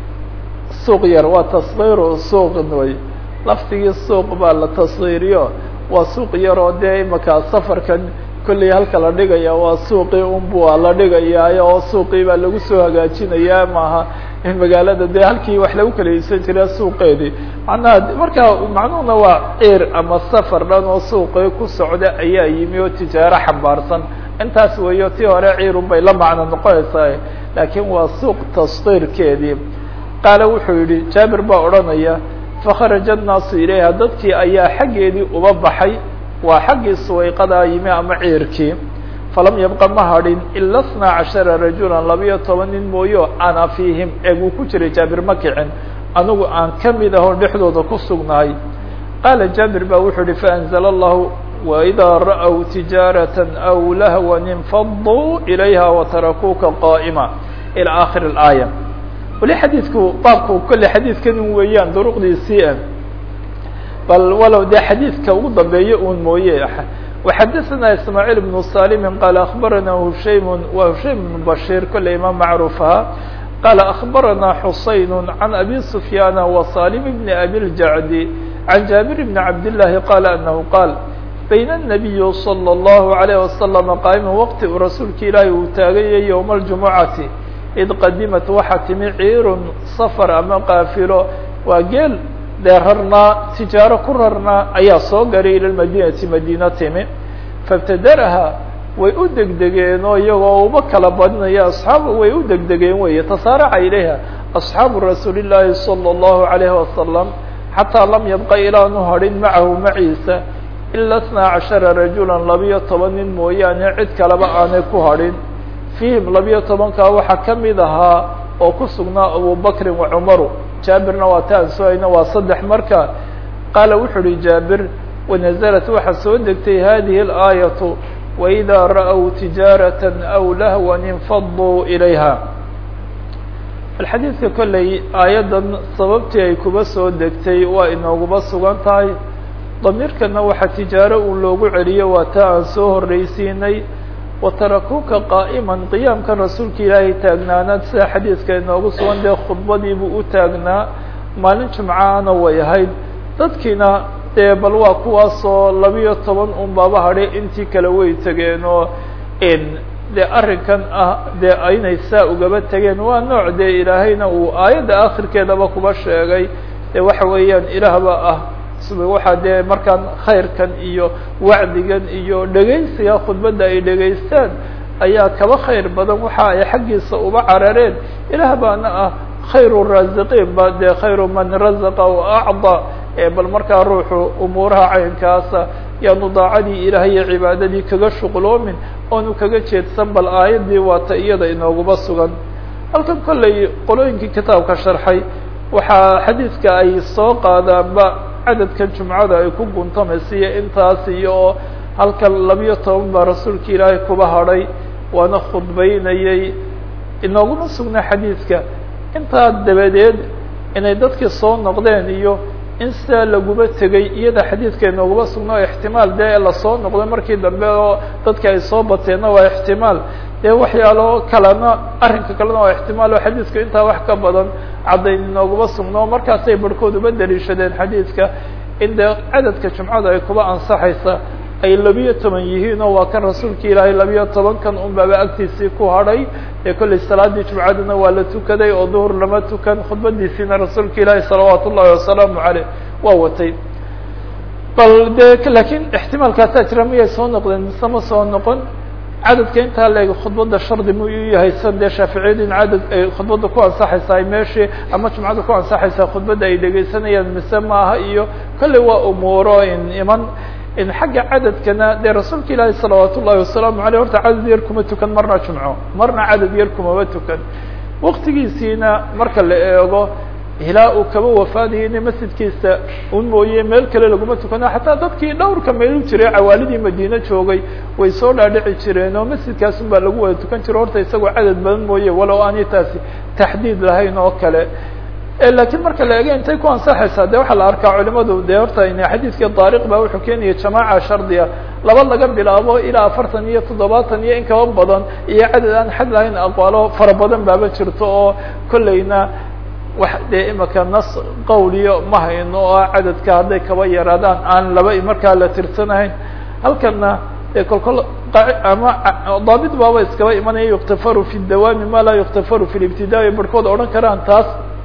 suuq yar waa tasgiiru suuq way laftigii suuq baa la tasgiiriyo waa suuq yar oo dee imaka safarkan kolley halka la dhigaya waa suuqii unbua la dhigaya oo suuqii baa lagu soo hagaajinaya maaha in magaalada dee halkii wax lagu kala iibsan jira suuqeedii macnaha marka macnuhuna waa ciir ama safar dhan oo suuqii ku socda ayaa yimi oo tijaaro xambaarsan intaas weeyo tii hore ciirun bay la macno noqonaysaa laakiin waa suuq tasqiirkeedii qaale wuxuu yihi jaabir baa odhanaya fakharaja annaasu ilayha dadkii ayaa xaggeedii uba baxay waa xaggii suwayqadaa yimi ama ciirkii falam yabqa ma hadhin ila اثnaa cashara rajula labiyo toban nin mooyo ana fiihim eeguu ku jiray jaabir ma kicin anigu aan kamid ahoo dhexdooda ku sugnahay qaala jaabir ba wuxuu yihi faأnzla allahu waidaa ra'w tijaaraة aw lahwan infaduu ilayha watarakuuka qaa'ma ilى akhir اlaaya weli xadiidku baabku kolle xadiidkan weeyaan duruqdiisii ah bal walow dee xadiidka ugu dambeeya un mooye وxadثna ismاعيل بن صالم qال أخبرnا هشaيم wa هشaيم بن بشير kole imaam macروف aha qال أخبرnا حuسaين عن أbي سفyان وصالم بن أbي الجعد عن جابر بن عبد اللhi qال أنه qال بين النبي صلى الله عليه وسلم qاaئma وqti uu rasuulka ilaahi uu taaganyay يوم الجuمعaةi إd qadimat waxaa timi ciir sفر ama qaafilo waa geel dee rarnaa tijaaro ku rarnaa ayaa soo garay ila madinati madiina timi faibtadaraha way u degdegeen oo iyagoo uba kala badinaya asxaabu way u degdegeen weeye tasaaraca ilayha asxaabu rasuuli llaahi salى اllahu alayhi wasalam xataa lam yabqa ilaanu hadhin macahu maciisa ila اثnaa cashara rajula labiyo toban nin mooyaane cid kaleba aanay ku hadhin fiihim labiyo tobankaa waxaa kamid ahaa oo ku sugnaa abubakrin wa cumaru jaabirna waa ta aan soohayna waa saddex marka qaala wuxuu uhi jaabir wanaزlat waxaa soo degtay hadihi اlaayaةu waidaa ra'w tijaaraة aw lahwan infaduu ilayha alxadiidka kolley aayaddan sababtii ay kuba soo degtay waa inooguba sugan tahay damiirkana waxaa tijaaro uu loogu celiyo waa ta aan soo horreysiinay watarakuuka qaa'iman qiyaamkan rasuulka ilaahay taagnaanaad sida xadiidka inoogu sugan dee khudbadiibuu u taagnaa maalin jimcaana way ahayd dadkiina dee bal waa kuwaasoo labiyo toban un baaba hadhay intii kale way tegeen oo dee arrinkan ah dee aynay saa ugaba tegeen waa nooc dee ilaahayna uu aayadda akhirkeedaba kuba sheegay dee waxa weeyaan ilaahba ah waxaa dee markaan khayrkan iyo wacdigan iyo dhegaysiga khudbadda ay dhegaystaan ayaa kaba khayr badan waxa ay xaggiisa uba carareen ilaah baana ah khayru raasiqiin ba dee khayru man razaqa o acda bal markaa ruuxu umuuraha caynkaasa yaanu daacadii ilaah iyo cibaadadii kaga shuqloomin oonu kaga jeedsan bal aayaddii waata iyada inooguba sugan halkan kolley qolooyinkii kitaabka sharxay waxaa xadiidka ay soo qaadaanba cadadkan jumcada ay ku guntamaysa iyo intaas iyo oo halkan labiyo toban baa rasuulka ilaahay kuba hadhay waana khudbaynayay inooguma sugna xadiidka intaa dabadeed inay dadkii soo noqdeen iyo in sidaa laguba tegay iyada xadiidka inooguma sugna oo ixtimaal dee lasoo noqday markii dambe oo dadka ay soo bateenna waa ixtimaal dee waxyaalo kalena arrinka kalena waa ixtimaal oo xadiidku intaa wax ka badan caddayn inooguma sugno markaasay barhkood uba daliishadeen xadiidka in dee cadadka jumcada ay kuba ansaxaysa ay labiyo toban yihiin oo waa kan rasuulka ilaahay labiyo tobankan un baaba agtiisii ku hadhay ee kollay salaadii jumcadana waa la tukaday oo duhur lama tukan khudbadiisiina rasuulka ilaahay salawaat ullahi wasalaamu caleyh waa watay bal de lakiin ixtimaalkaasaa jira miyay soo noqdeen mise ma soo noqon cadadka intaa leeg khudbadda shardi mu u yahay san dee shaaficiyadu in cadad ay khudbadda ku ansaxaysaa meeshii ama jumcada ku ansaxaysaa khudbadda ay dhegaysanayaan mise maaha iyo kolley waa umuuro in iman in xagga cadadkana dee rasuulka ilaahi salawaat ullahi wasalaamu aleyh horta cadad yar kuma tukan marna jumco marna cadad yar kumaba tukan waktigiisiina marka la eego ilaa uu kaba wafaadayo ina masjidkiisa un mooye meel kale laguma tukano xataa dadkii dhowrka meel jiray cawaalidii madiine joogay way soo dhaadhici jireen oo masjidkaas un baa lagu wada tukan jiro horta isagoo cadad badan mooye walow aanay taasi taxdiid lahayn oo kale lakiin marka la ego intay ku ansaxaysaa de waxaa la arkaa culimadu de horta xadiidkii daariq ba wuxuu keenaya jamaaca shardiga laba laga bilaabo ilaa afartan iyo toddobaatan iyo in kaba badan iyo cadad aan xad lahayn aqwaalo fara badan baaba jirto oo kolleyna wax dee imika nas qawliyo ma hayno oo cadadka hadday kaba yaraadaan aan laba markaa la tirsanahayn halkana de kolkol ama daabit baaba iskaba imanaya yuktafaru fi dawaami ma laa yuktafaru fi libtidaa barhkood odhan karaan taas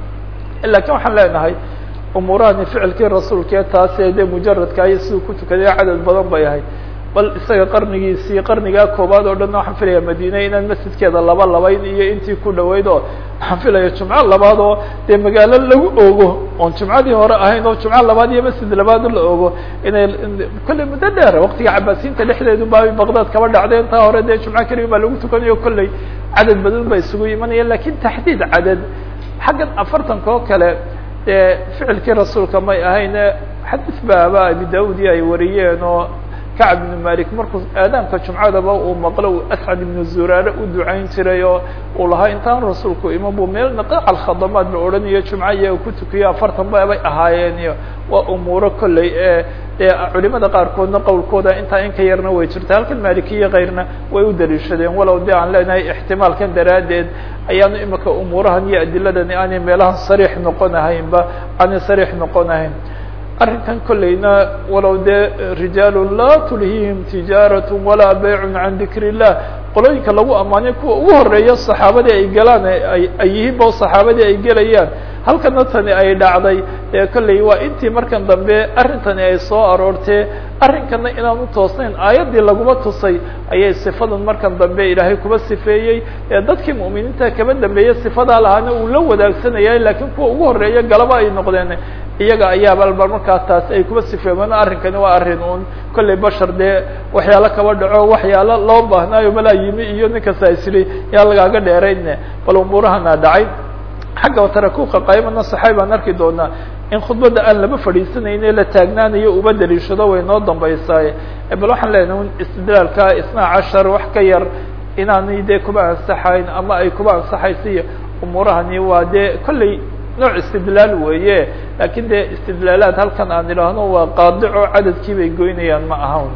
lakin waxaan leenahay umuurahani ficilkii rasuulkee taase dee mujaradkaayo siduu ku tukaday cadad badan bay ahay bal isaga qarnigiisii qarnigaa koobaad oo dhan waxaan filaya madine inaan masjidkeeda laba labayn iyo intii ku dhaweyd oo waxaan filaya jumco labaad oo dee magaalo lagu ogo oon jumcadii hore ahayn oo jumco labaad iyo masjid labaad la ogo inay kolley muddo dheer waktiga cabaasiinta dhexdeedu baa baqdad kaba dhacday intaa hore dee jumco keliya baa lagu tukanayo kolley cadad badan ba isugu imanaya lakin taxdiid cadad xaggan afartanka oo kale dee ficilkii rasuulka may ahayne xadiis baaba abi daudi ay wariyeen oo kacb ibnu malik markuu aadaanka jumcadaba uu maqlo uu ascad ibnu zuraare u ducayn jiray oo uu lahaa intaan rasuulku iman bu meel naqaac alkhadamaad la odhanayo jumco iyaga ku tukiyo afartan babay ahaayeen iyo waa umuuro kolley ee dee culimada qaarkoodna qowlkooda intaa in ka yarna way jirta halkan malikiya kayrna way u daliishadeen walow de aan leenahay ixtimaalkan daraaddeed ayaanu imika umuurahan iyo adiladani aanay meelahan sariix noqonahaynba aanay sariix noqonahayn arrinkan kolleyna walow dee rijaalu laa tulhihim tijaarat walaa baycun can dikr illah qolooyinka lagu ammaanay kuwa ugu horeeya saxaabadii ay galaan ay yihiin ba saxaabadii ay gelayaan halkana tani ay dhacday ee kolley waa intii markan dambe arrintani ay soo aroortee arrinkana inaan u toosnayn aayaddii laguma tusay ayay sifadan markan dambe ilaahay kuba sifeeyey ee dadkii mu'miniinta kaba dambeeyey sifadaa lahaana uu la wadaagsanayay laakiin kuwa ugu horeeya galaba ay noqdeen iyaga ayaaba alba markaa taas ay kuba sifeemaan arrinkani waa arrin un kolley bashar dee waxyaalo kaba dhaco waxyaalo loo baahnaayo malaa yimi iyo ninkasta isli yaa lagaaga dheerayne bal umuurahana dhacay xagga tarakuka qaymana saxaay baan arki doonaa in khudbadda aan lama fadhiisanayne la taagnaanayo uba daliishado way noo dambaysaaye bal waxaan leenahay un istidlaalka isnaa cashar wax ka yar inaanay dee kuba ansaxayn ama ay kuba ansaxaysa iyo umuurahani waa dee kolley nooc istidlaal weeye lakin dee istidlaalaad halkan aan idhaahno waa qaadico cadadkii bay goynayaan ma ahan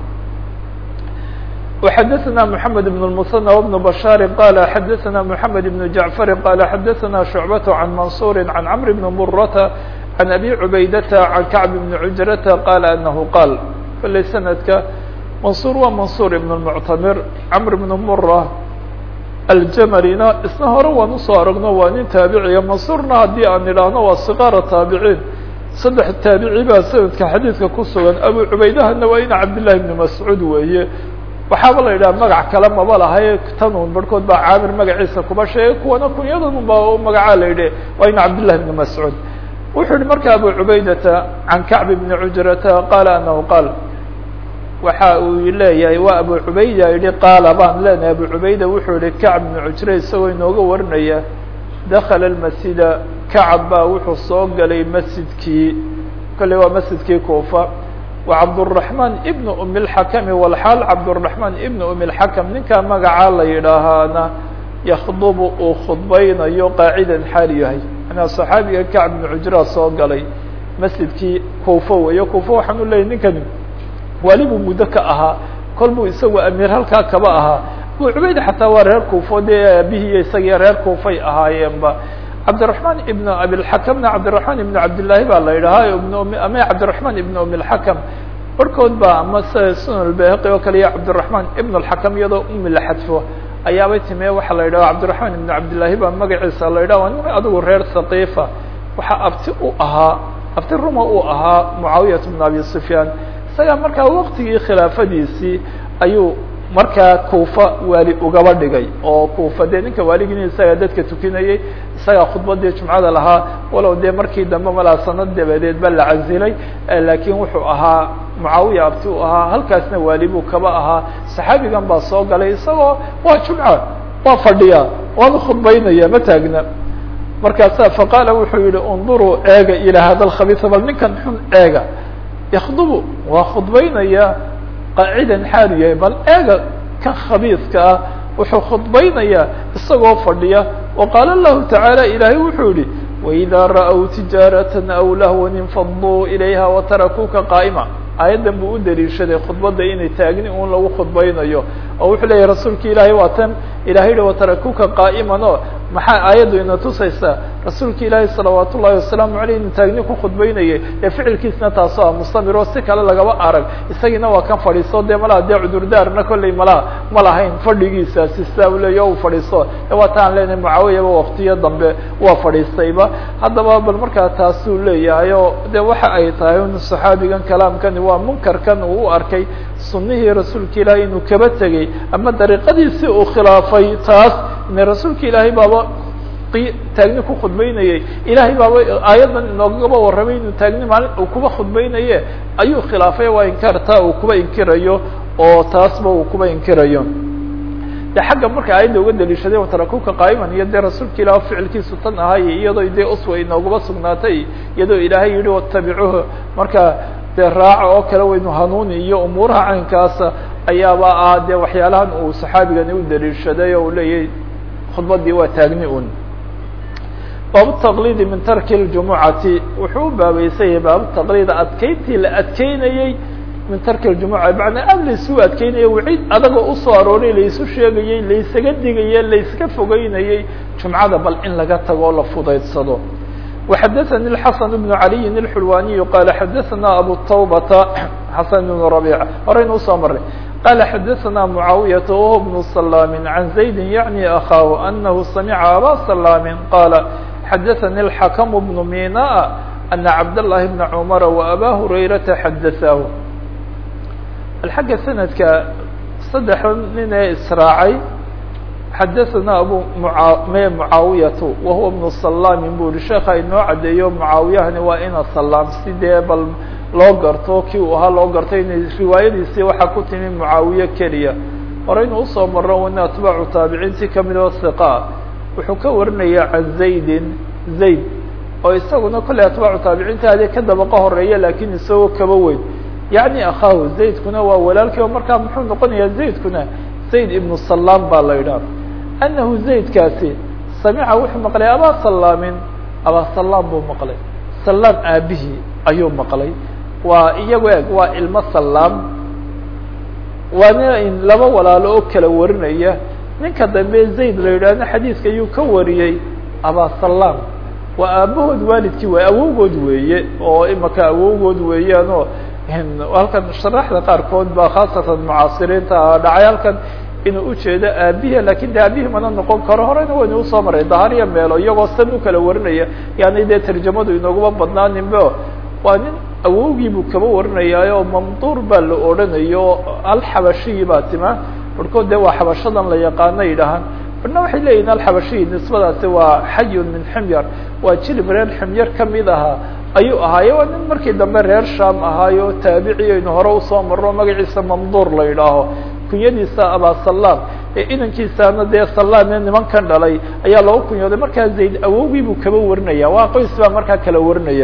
وxadثna محamed بن المثنى وبن بشhاaر qال xadثna محamed بن جعفر qال xadثna شعبة عن منصور عن cمر بن مرة عن أbي عubaydة عن كعب بن عجرة qال أنه qاl kلey سندka منصور waa منصور بن المعتمر cمر بن مرة aljmarina isna hore waan usoo aragno waa nin taabiciya mansuurna haddii aan idhaahno waa siqaara taabiciin saddex taabici baa sanadka xadiidka ku sugan abu cubaydahana waa ina cabdillahi ibni mascuud weeye waxaaba la yidhaha magac kale maba lahay tanun barhkood baa caamir magaciisa kuba sheegay kuwana kunyadan ba magacaa la yidhi waa ina cabdillahi ibni mascuud wuxuu yihi marka abu cubaydata can kacb ibni cujrata qaala anahu qaal waxa uu leeyahay waa abu cubayda yihi qaala baan leenahay abu cubayda wuxuu yihi kacb ibnu cujre isagoo inooga warinaya dakala almasjida kacab baa wuxuu soo galay masjidkii kolley waa masjidkii kuufa wa cabdالرaحman ibn umi اlxakami walxaal cabdالرaحman ibn umi اlxakam ninkaa magacaa la yidhaahaana yakdubu uu khudbaynayo qaacidan xaal yahay anaa صaxaabiga kacb ibnu cujraa soo galay masjidkii kuufa weeyo kuufa waxaan u leeyay ninkani wali buu muddo ka ahaa kol buu isagu amiir halkaa kaba ahaa abu cubayda xataa waa reer kuufo dee aabihiiyo isagiyo reer kuufay ahaayeenba cabdiraحman ibn abilxakamna cabdiraحman ibn cabdillaahi baa la yidhahaa ibn ama cabdiraحman ibn umi اlxakam barhkood ba ama sida sunan albahaqi oo kale iyo cabdiraحman ibn اlxakam iyadoo umi la xadfo ayaabay timee waxaa la yidhaha cabdiraحman ibn cabdillaahi baa magaciisa la yidhaha waa nin adigu reer saqiifa waxaa abti u ahaa abti ruma uu ahaa mucaawiyat bn abi sufyaan isagaa markaa waktigii khilaafadiisii ayuu markaa kuufa waali ugaba dhigay oo kuufa dee ninka waaligin isagaa dadka tukinayay isagaa khudbadii jumcada lahaa walow dee markii dambe malaa sanad dabadeed ba la casilay laakiin wuxuu ahaa mucaawiya abti u ahaa halkaasna waali buu kaba ahaa saxaabigan baa soo galay isagoo waa jumca waa fadhiya waana khudbaynaya ma taagna markaasa faqaala wuxuu yihi unduruu eega ilaa hada alkhabiisa bal ninkan xun eega yakdubu waa khudbaynaya qaacidan xaalu yahay bal eega kan khabiiska ah wuxuu khudbaynayaa isagoo fadhiya wa qaala lahu tacaala ilaahay wuxuu yihi waidaa ra'w tijaaratan aw lahwan infaduu ilayha watarakuuka qaa'ima aayaddan buu u daliishaday khudbadda inay taagni un lagu khudbaynayo oo wuxuu leeyahy rasuulka ilaahay waa tan ilahay yihi watarakuuka qaa'iman o maxaa aayaddu ina tusaysaa rasuulka ilaahay salawaat ullahi wasalaamu aleyh inu taagni ku khudbaynayay ee ficilkiisna taasoo ah mustamir oo si kale lagaba arag isagiina waa kan fadhiiso dee malaha dee cudurdaarna kolley malaha ma lahayn fadhigiisaasi sidaa u leeya u fadhiiso e waa ta aan leenahay mucaawiyaba waktiyo dambe waa fadhiistayba haddaba bal markaa taasuu leeyahay oo de waxa ay tahay un saxaabigan kalaamkani waa munkarkan uu u arkay sunihii rasuulka ilaahay inuu kaba tegey ama dariiqadiisi uu khilaafay taas ine rasuulka ilaahay baaba taagni ku khudbaynayay ilahay baaba aayaddan inoogaba warramay inuu taagni maalin uu kuba khudbaynaye ayuu khilaafay waa inkaartaa uu kuba inkirayo oo taasba uu kuba inkirayo de xagga marka aayadda uga daliishaday watarakuka qaa'iman iyo dee rasuulka ilah ficilkiisu tan ahay iyadoo dee uswa inoogaba sugnaatay iyadoo ilaahay yihi watabicuhu marka dee raaca oo kale waynu hanuuni iyo umuuraha caynkaasa ayaaba ah dee waxyaalahan uu saxaabigani u daliishaday oo uu leeyahay khudbadii waa taagni un baabu taqliidi min tarki ljumucati wuxuu u baabaysan yahay baabu taqliida adkeyntii la adkeynayey min tarki ljumuca macnaa aad laysu adkeynaya wacid adagoo usoo arooray laysu sheegayey laysaga digaye layska fogeynayey jumcada bal in laga tago o la fudaydsado وxdثnي الحسن بن علي الحلواني قال xdثna أbو التوبة حسن بن ربيعة horayna usoo maray قال xdثna معاaوية وهو بن سلام عن زيد يعني أخاه أنه سمع أbا سلام قال xdثnي الحكم بن ميناء أن عبد الله بن عمر وأbا هريرة xdثاه xagga سندka سdex nin ee israacay xadaثna abu me mucaawiyatu wahuwa bnu salaamin bu yihi sheeka inoo cadeeyo mucaawiyahani waa ina salaam si dee bal loo garto kii uu ahaa loo garto inay riwaayadiisii waxaa ku timi mucaawiye keliya horeynu usoo maro wana atbaacu taabiciintii kamid oo hiqa wuxuu ka warinaya can zaydin zayd oo isaguna kolley atbaacu taabiciinta ade ka dabaqa horeeya lakin isagoo kaba weyn yacni akhaahu zaydkuna waa walaalkii oo markaa muxuu noqonayaa zaydkuna zayd ibnu salaam baa la idhaah anahu zaydkaasi samica wuxuu maqlay abaa salaamin abaa salaam buu maqlay salaam aabihii ayuu maqlay waa iyago eg waa ilmo salaam waana laba walaalo oo kala warinaya ninka dambe zayd la yidhaahna xadiiska ayuu ka wariyey abaa salaam waa aabahood waalidkii waay awowgood weeye oo imaka awowgood weeyaan oo halkan sharaxda qaarkood baa khaasatan mucaasiriinta dhacay halkan inuu ujeedo aabihi lakin de aabihii mana noqon karo horeyna waynu usoo maray dahariya meelo iyagoo san u kala warinaya yani dee tarjamadu inooguma badnaaninbo waa nin awowgii buu kaba warinayaayo oo mamduur baa la odhanayo alxabashiyi baa tima barhkood dee waa xabashadan la yaqaano yidhahaan barna waxay leeyihin alxabashiyi nisbadaasi waa xayun min ximyar waa jilib reer ximyar kamid ahaa ayuu ahaaye waa nin markii dambe reer sham ahaayo taabici aynu hore usoo marro magaciisa mamduur la yidhaaho kunyadiisa abasalaam ee inankiisana dee salaam ee nimankan dhalay ayaa looga kunyooday markaa zayd awowgii buu kaba warinaya waa qoys baa markaa kala warinaya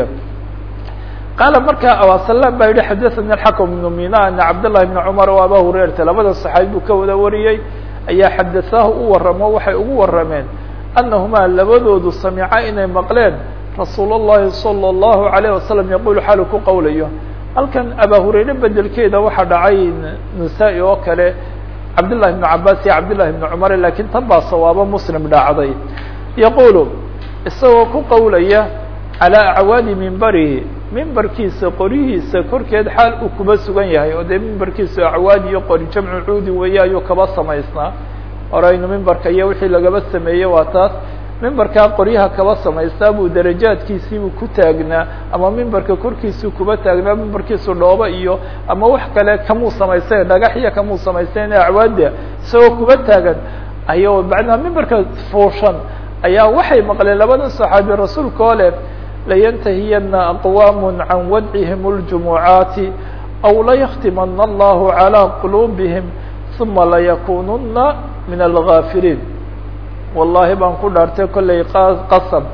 qaala markaa abasalaam baa yihi xadathani alxakm ibnu mina ana cabdالlahi bna cumar o aba hurayrata labada saxaabi buu ka wada wariyey ayaa xadasaahu u waramo waxay ugu warameen anahumaa labadoodu samica inay maqleen rasuul الlahi salى الlahu عalيه wasalam yaqulu xaalu ku qowlayo halkan aba hurayre bedelkeeda waxaa dhacay nisaa-i oo kale cabdالlahi بn cabas iyo cabdالlahi بn cumar lakin tan baa sawaabo muslim dhacday yaqulu isagoo ku qowlaya calى acwaadi mimbarihi mimbarkiisa qorihiisa korkeed xaal uu kuba sugan yahay oo dee mimbarkiisa acwaad iyo qori jamcu cuudi weeye ayuu kaba samaysnaa horeynu mimbarka iyo wixii lagaba sameeyey waa taas mimbarkaa qoryaha kaba samaystaa buu darajaadkiisiibuu ku taagnaa ama mimbarka korkiisuu kuba taagnaa mimbarkiisu dhooba iyo ama wax kale kamuu samaysteen dhagaxya kamuu samaysteen acwaada isagoo kuba taagan ayo macnaa mimbarka fuushan ayaa waxay maqleen labada saxaabi rasuulka oo leh layantahiyana aqwaam can wadcihim اljumucaati aw laykhtimana allahu calى quluubihim uma layakununa min algaafiliin wallahi baan ku dhaartay kollay qasab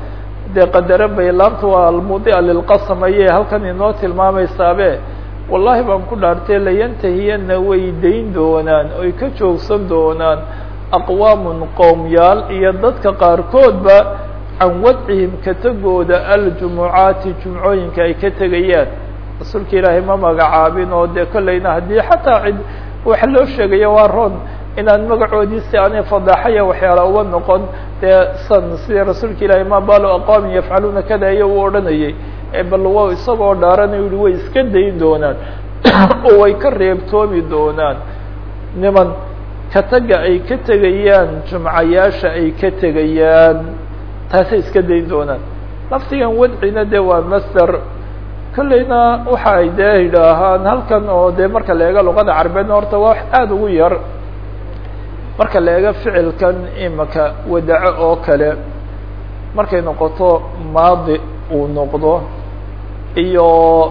dee qadaro bay laamtu waa almudia lilqasam ayay halkan inoo tilmaameysaabe wallahi baan ku dhaartay layantahiyana way dayn doonaan oy ka joogsan doonaan aqwaamun qowmyaal iyo dadka qaarkoodba can wadcihim ka tegooda aljumucaati jumcooyinka ay ka tegayaan rasuulka ilaahay ma magacaabin oo dee kollayna haddii xataa cid waxa loo sheegaya waa roon inaan magacoodiisi aanay fadaaxaya waxyaala uga noqon dee san sidii rasuulka ilaahay ma baalo aqwaamin yafcaluuna kada iyo uu odhanayay bal wa isagoo dhaaranayo yihi way iska dayn doonaan oo way ka reebtoomi doonaan niman ka taga ay ka tegayaan jumcayaasha ay ka tegayaan taasay iska dayn doonaan laftigan wadcina de waa master kollayna waxa ay dee yidhaahaan halkan oo dee marka la eega luqada carabeedna horta waa wax aada ugu yar marka la eega ficilkan imaka wadaco oo kale markay noqoto maadi uu noqdo iyo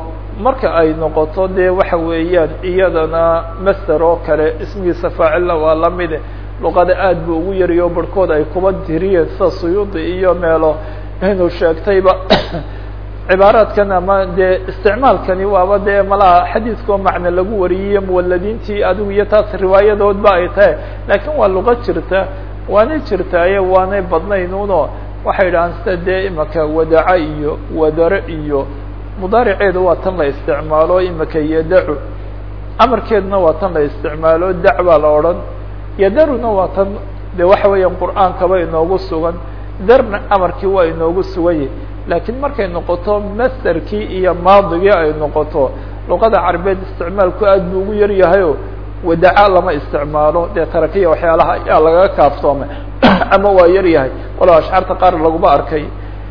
marka ay noqoto dee waxa weeyaan iyadana master oo kale ismigiisa faacilna waa lamide luqada aad bu ugu yariyo barhkood ay kuba tiriyeen sida suyuudi iyo meelo inuu sheegtayba cibaaraadkan ama dee isticmaalkani waaba dee malaha xadiiskao macne lagu wariyey muwaladiintii adigu iyo taas riwaayadoodba ay tahay laakiin waa luqa jirta waanay jirtaaye waanay badnaynuno waxay idhahaan sida dee imaka wadaca iyo wadare iyo mudaariceedu waa tan la isticmaalo imaka yadacu amarkeeduna waa tan la isticmaalo dac baa la odhan yadaruna waa tan de waxa weeyaan qur'aankaba inoogu sugan darna amarkii waa inoogu suganyay laakiin markay noqoto masterkii iyo maadigii ay noqoto luqada carabeed isticmaalku aad buu ugu yaryahayo wadaca lama isticmaalo dee tarakiya waxyaalaha ayaa lagaga kaaftoomay ama waa yaryahay walow ashcaarta qaar laguma arkay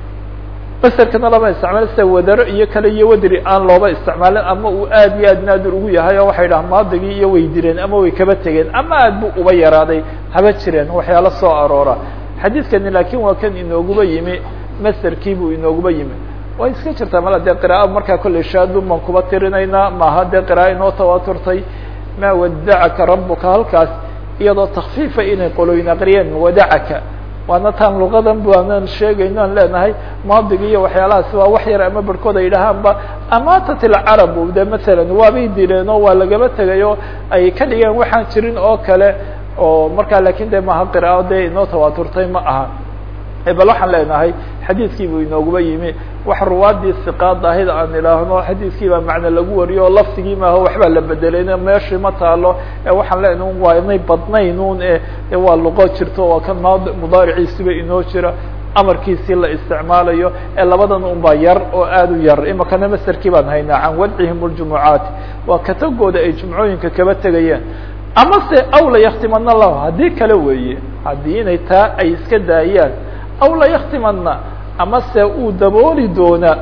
masterkana lama isticmaalo sida wadaro iyo kale iyo wadri aan looba isticmaalin ama uu aad iyo aad naadir ugu yahay oo waxay dhaha maadigii iyo way direen ama way kaba tegeen ama aad bu uba yaraaday haba jireen waxyaalo soo aroora xadiidkani laakin waa kan inooguba yimi masterkii buu inooguba yimi way iska jirtaa mala dee qira'a markaa kolley shaadun baan kuba tirinaynaa maaha dee qira'a inoo tawaaturtay maa wadacaka rabuka halkaas iyadoo takfiifa inay qoloyn aqriyeen wadacaka waana taan luqadan baanan sheegayno aan leenahay maadigi iyo waxyaalahaasi waa wax yar ama barhkood ay dhahaanba amaatat ilcarabu de masalan waabay dileen oo waa lagaba tegay oo ay ka dhigeen waxaan jirin oo kale oo markaa lakin de maha qiraao dee inoo tawaaturtay ma aha bal waxaan leenahay xadiidkii buu inooguba yimi wax ruwaadii siqaad ahid aan ilaahno xadiidkii baa macne lagu wariyo oo laftigii maaha waxbaa la bedelay meeshii ma taalo ee waxaan leenahay waa inay badnaynun e waa luqo jirto waa kan maad mudaariciisiba inoo jira amarkiisii la isticmaalayo ee labadan un baa yar oo aad u yar imakana masterkii baan haynaa can wadcihim ljumucaati waa katagooda ay jumcooyinka kaba tegayeen ama se aw la yaktimana lahu haddii kale weeye haddii inay taa ay iska daayaan aw la yaktimana ama se uu dabooli doonaa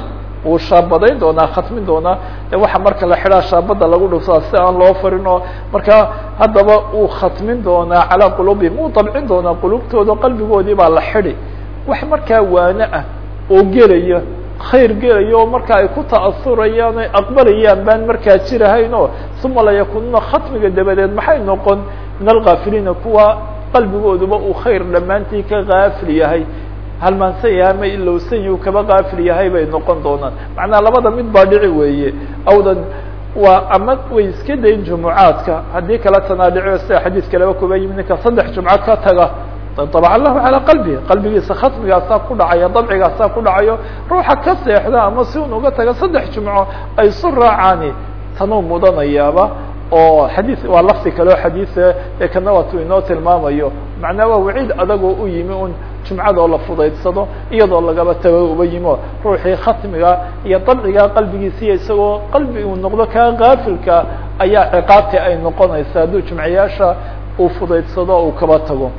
uu shaabadayn doonaa khatmin doonaa de waxa marka la xidhaa shaabada lagu dhuftaa si aan loo farin oo markaa haddaba uu khatmin doonaa calaa qulubihim uu dabcin doonaa qulubtooda qalbigoodii baa la xidi wax markaa waane ah oo gelaya khayr gelaya oo marka ay ku ta'asurayaan ay aqbalayaan baan markaa jirahayn oo uma layakununa khatmiga dabadeed maxay noqon min alkaafiliina kuwa qalbigooduba uu khayr dhammaantii ka kaafil yahay halmaansan yahay ama ilowsan yahi kaba kaafil yahay bay noqon doonaan macnaa labada mid baa dhici weeye awdan waa ama way iska dayn jumucaadka haddii kala tanaa dhicio sida xadiid kaleba kuba yimi ninka saddex jumco ka taga dabca lahu calaa qalbihi qalbigiisa khatmigaasaa ku dhacaya dabcigaasaa ku dhacayo ruuxa ka seexda ama si un uga taga saddex jumco ay isu raacaani tanuu mudanayaaba oo xadiis waa lafdi kale oo xadiisa ee kana waatu inoo tilmaamayo macnaa waa waciid adagoo u yimi un jumcadoo la fudaydsado iyadoo lagaba tago uba yimo ruuxii khatmiga iyo dabciga qalbigiisiiyo isagoo qalbi uu noqdo kaa kaafilka ayaa ciqaabti ay noqonaysa hadduu jumcayaasha uu fudaydsado uu kaba tago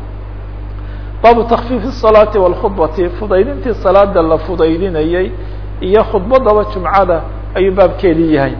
baabu takfiif الصalaati wاlkhudbati fudaydintii salaada la fudaydinayey iyo khudbadaba jumcada ayuu baabkeedii yahay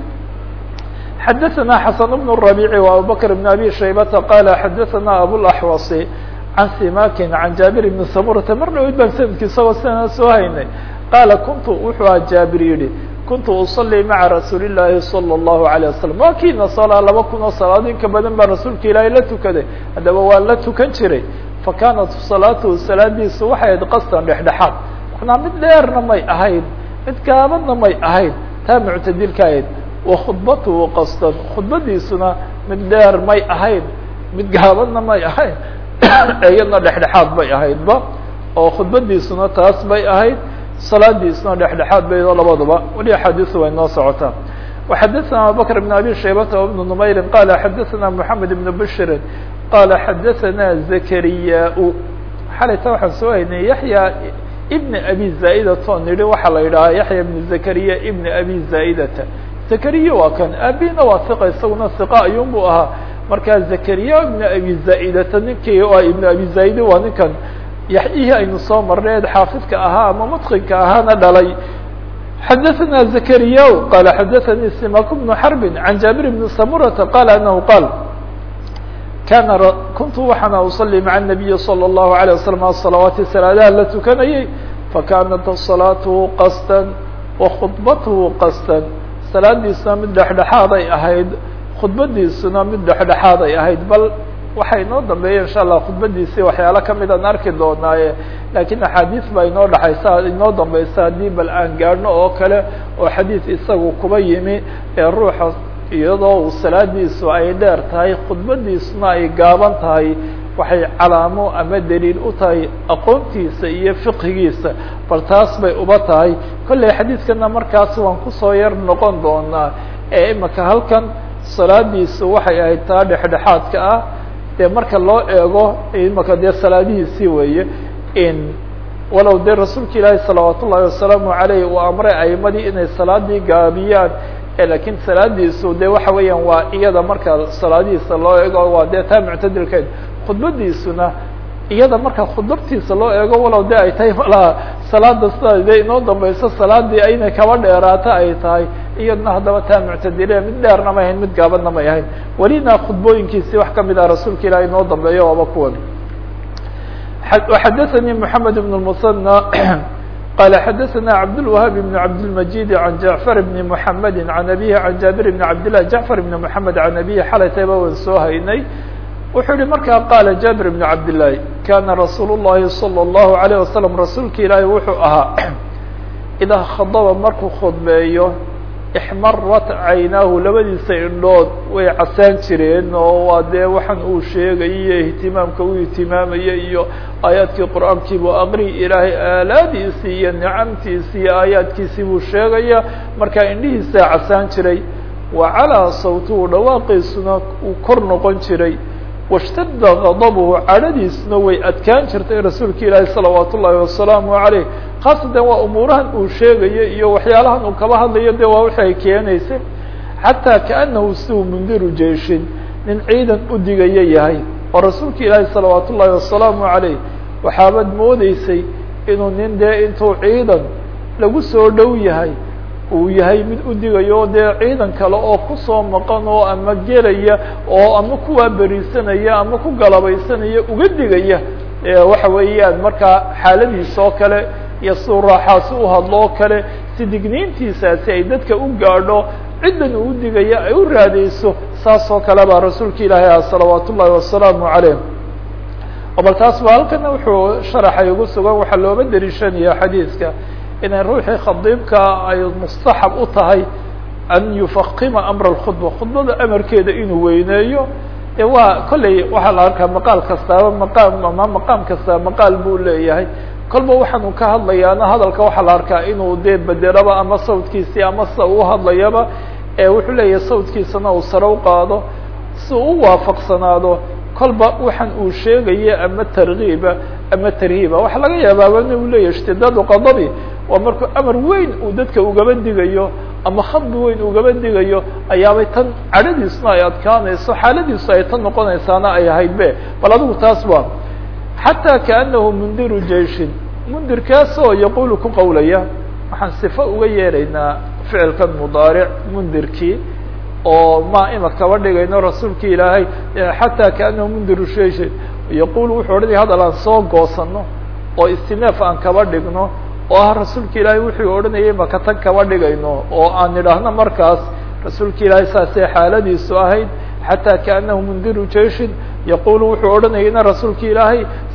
xadaثna xasan بن الربيع وabubكر بن abي شhaybةa qال xadaثna abوaxوaصi can simakin can jaabir بn samurata mar dhaweyd baan sanadki isagoo sidaa soo haynay qaala kuntu wuxuu aha jaabir yihi kuntu uصalي maعa rasuuli الlahi salى الlahu عalيه wasalam waa kiina salaa laba kun oo salaad in ka badan baa rasuulka ilaahay la tukaday haddaba waa la tukan jiray fakanat salaatuhu salaadiisu waxay ahayd qasdan dhexdhexaad manaa mid dheerna may ahayn mid gaabadna may ahayn taa muctadilka ahayd wa khudbatuhu qasdan khudbadiisuna mid dheer may ahayn mid gaabadna may ahayn iyadna dhexdhexaad bay ahaydba oo khudbadiisuna taas bay ahayd salaadiisuna dhexdhexaad bay labaduba weli axaadiisu way noo socotaa وxadثna abubكر بن abي شhaybة وبن نmayri qala xadثna محamed بن bشri qala xadثna زkrya xalayta waxaan soo haynay yaحya بn abi zaaئdata o nihi waxaa la yidhaha yaحya بn زkrya بn abi zaaئdata زkrya waa kan abina waa ثiqa isaguna ثiqa ayun bu ahaa marka زkrya بn abi zaaئdata ninkii ibn abi zaaئd waa ninkan yaxyihii aynu soo marnay xaafidka ahaa ama mutqinka ahaana dhalay xadثna زkrya qal xadثnي simak بن xرb عan jaaبir بn samurةa qal anhu qal kana kuntu waxaana uصلي mعa النabiyi slى الlahu عalيه وsلم aلصalawaati salaadaha la tukanayay fakanat صalaaته qasda وkhudbathu qasda salaadiisuna mid dhexdhexaaday ahayd khudbadiisuna mid dhexdhexaaday ahayd bal waxay inoo dambeeya insha allah khudbadiisii waxyaalo kamid aan arki doonaaye lakiin axaadiis baa inoo dhexaysa inoo dambeysa haddii bal aan gaadhno oo kale oo xadiid isagu kuba yimi ee ruuxa iyadoo uu salaadiisu ay dheer tahay khudbadiisuna ay gaaban tahay waxay calaamo ama daliil u tahay aqoontiisa iyo fiqhigiisa bal taas bay uba tahay kolley xadiidkana markaas waan kusoo yar noqon doonaa ee imaka halkan salaadiisu waxay ahayd taa dhexdhexaadka ah dee marka loo eego imaka dee salaadihiisii weeye in walow dee rasuulka ilaahi salawaat ullahi wasalaamu aleyh uu amray aimadii inay salaadii gaabiyaan lakiin salaadiisu de waxa weeyaan waa iyada marka salaadihiisa loo eego waa dee taa muctadilkeed khudbadiisuna iyada marka khudbatiisa loo eego walow de ay tahay malaa salaada sida de inoo dambeyso salaadii inay kaba dheeraato ay tahay iyadna haddaba taa muctadile mid dheerna may ahayn mid gaabadna may ahayn welina khudbooyinkiisii wax kamid ah rasuulka ilahi inoo dambeeyo waaba kuwan xadaثnي محamed بن المثنى qال xadaثna cabdالوهاb بن cabdالمجيد عan جعفر بن محamed عan أbيه عan jaaبir بن cabdالله جعفر بن محamed عan أbيه xalaytayba wan soo haynay wuxuu yihi markaa qaala jaaبir بن cabdاللahi kana rasuul الlahi صلى الlaهu عليه وasلم rasuulka ilaahi wuxuu ahaa idaa khadba markuu khudbeeyo ixmarat caynaahu labadiisa indhood way casaan jireen oo waa dee waxaan uu sheegay iyo ihtimaamka uu ihtimaamaya iyo aayaadkii qur'aankii buu aqri ilaahay aalaadiisii iyo nicamtiisii iyo aayaadkiisii buu sheegaya markaa indhihiisaa casaan jiray wa calaa sawtuhu dhawaaqiisuna uu kor noqon jiray washtadda gadabuhu cadhadiisuna way adkaan jirtay rasuulka ilaahi salawaat ullaahi wasalaamu caleyh khaasatan waa umuurahan uu sheegayo iyo waxyaalahan uu kaba hadlayo de waa waxay keenaysay xataa kaanahu siuu mundiru jeeshin nin ciidan u digaya yahay oo rasuulka ilaahi salawaat ullaahi wasalaamu caleyh waxaabad moodeysay inuu nin dee intuu ciidan lagu soo dhow yahay uu yahay mid u digayo dee ciidan kale oo kusoo maqan oo ama gelaya oo ama kuwaa beriisanaya ama ku galabaysanaya uga digaya waxa weeyaan markaa xaaladiisa oo kale iyo siduu raaxaasi u hadlo oo kale si digniintiisaasi ay dadka u gaadho ciddan uu digaya ay u raadeyso saas oo kale baa rasuulka ilaahi ah salawaat ullaahi wasalaamu caleyh bal taas ba halkana wuxuu sharaxay ugu sugan waxaa looga dariishanaya xadiidka inay ruuxii khadiibka ay mustaxab u tahay an yufaqima amra اkhudba khudbada amarkeeda inuu weyneeyo e waa kolley waxaa la arkaa maqaal kastaaba maqaam ama maqaam kasta maqaal buu leeyahay kolba waxaanu ka hadlayaana hadalka waxaa la arkaa inuu dee bedelaba ama sawdkiisii ama sida uu hadlayaba ee wuxuu leeyahay sawdkiisana uu sare u qaado si uu waafaqsanaado kolba waxaan uu sheegaya ama targiiba ama tarhiiba waxaa laga yaabaaba in uu leeyahay ishtidaadu qadabi waa markuu amar weyn uu dadka ugaba digayo ama khadbi weyn ugaba digayo ayaabay tan cadhadiisuna ay adkaanayso xaaladiisu ay tan noqonaysaana ay ahayd be bal adigu taas waa xataa kaanahu mundiru jeishin mundirkaasoo yaqulu ku qowlaya waxaan sifo uga yeeraynaa ficilkan mudaaric mundirkii oo ma ima kaba dhigayno rasuulka ilaahay xataa kaanahu mundiru jeishin yaqul wuxuu odhanaya hadal aan soo goosano oo istineef aan kaba dhigno oo ah rasuulka ilaahay wuxuu odhanayay maka tan kaba dhigayno oo aan idhaahno markaas rasuulka ilaahay saasay xaaladiisu ahayd xataa kaanahu mundiru jeishin yaqulu wuxuu odhanayayna rasuulka ilaahay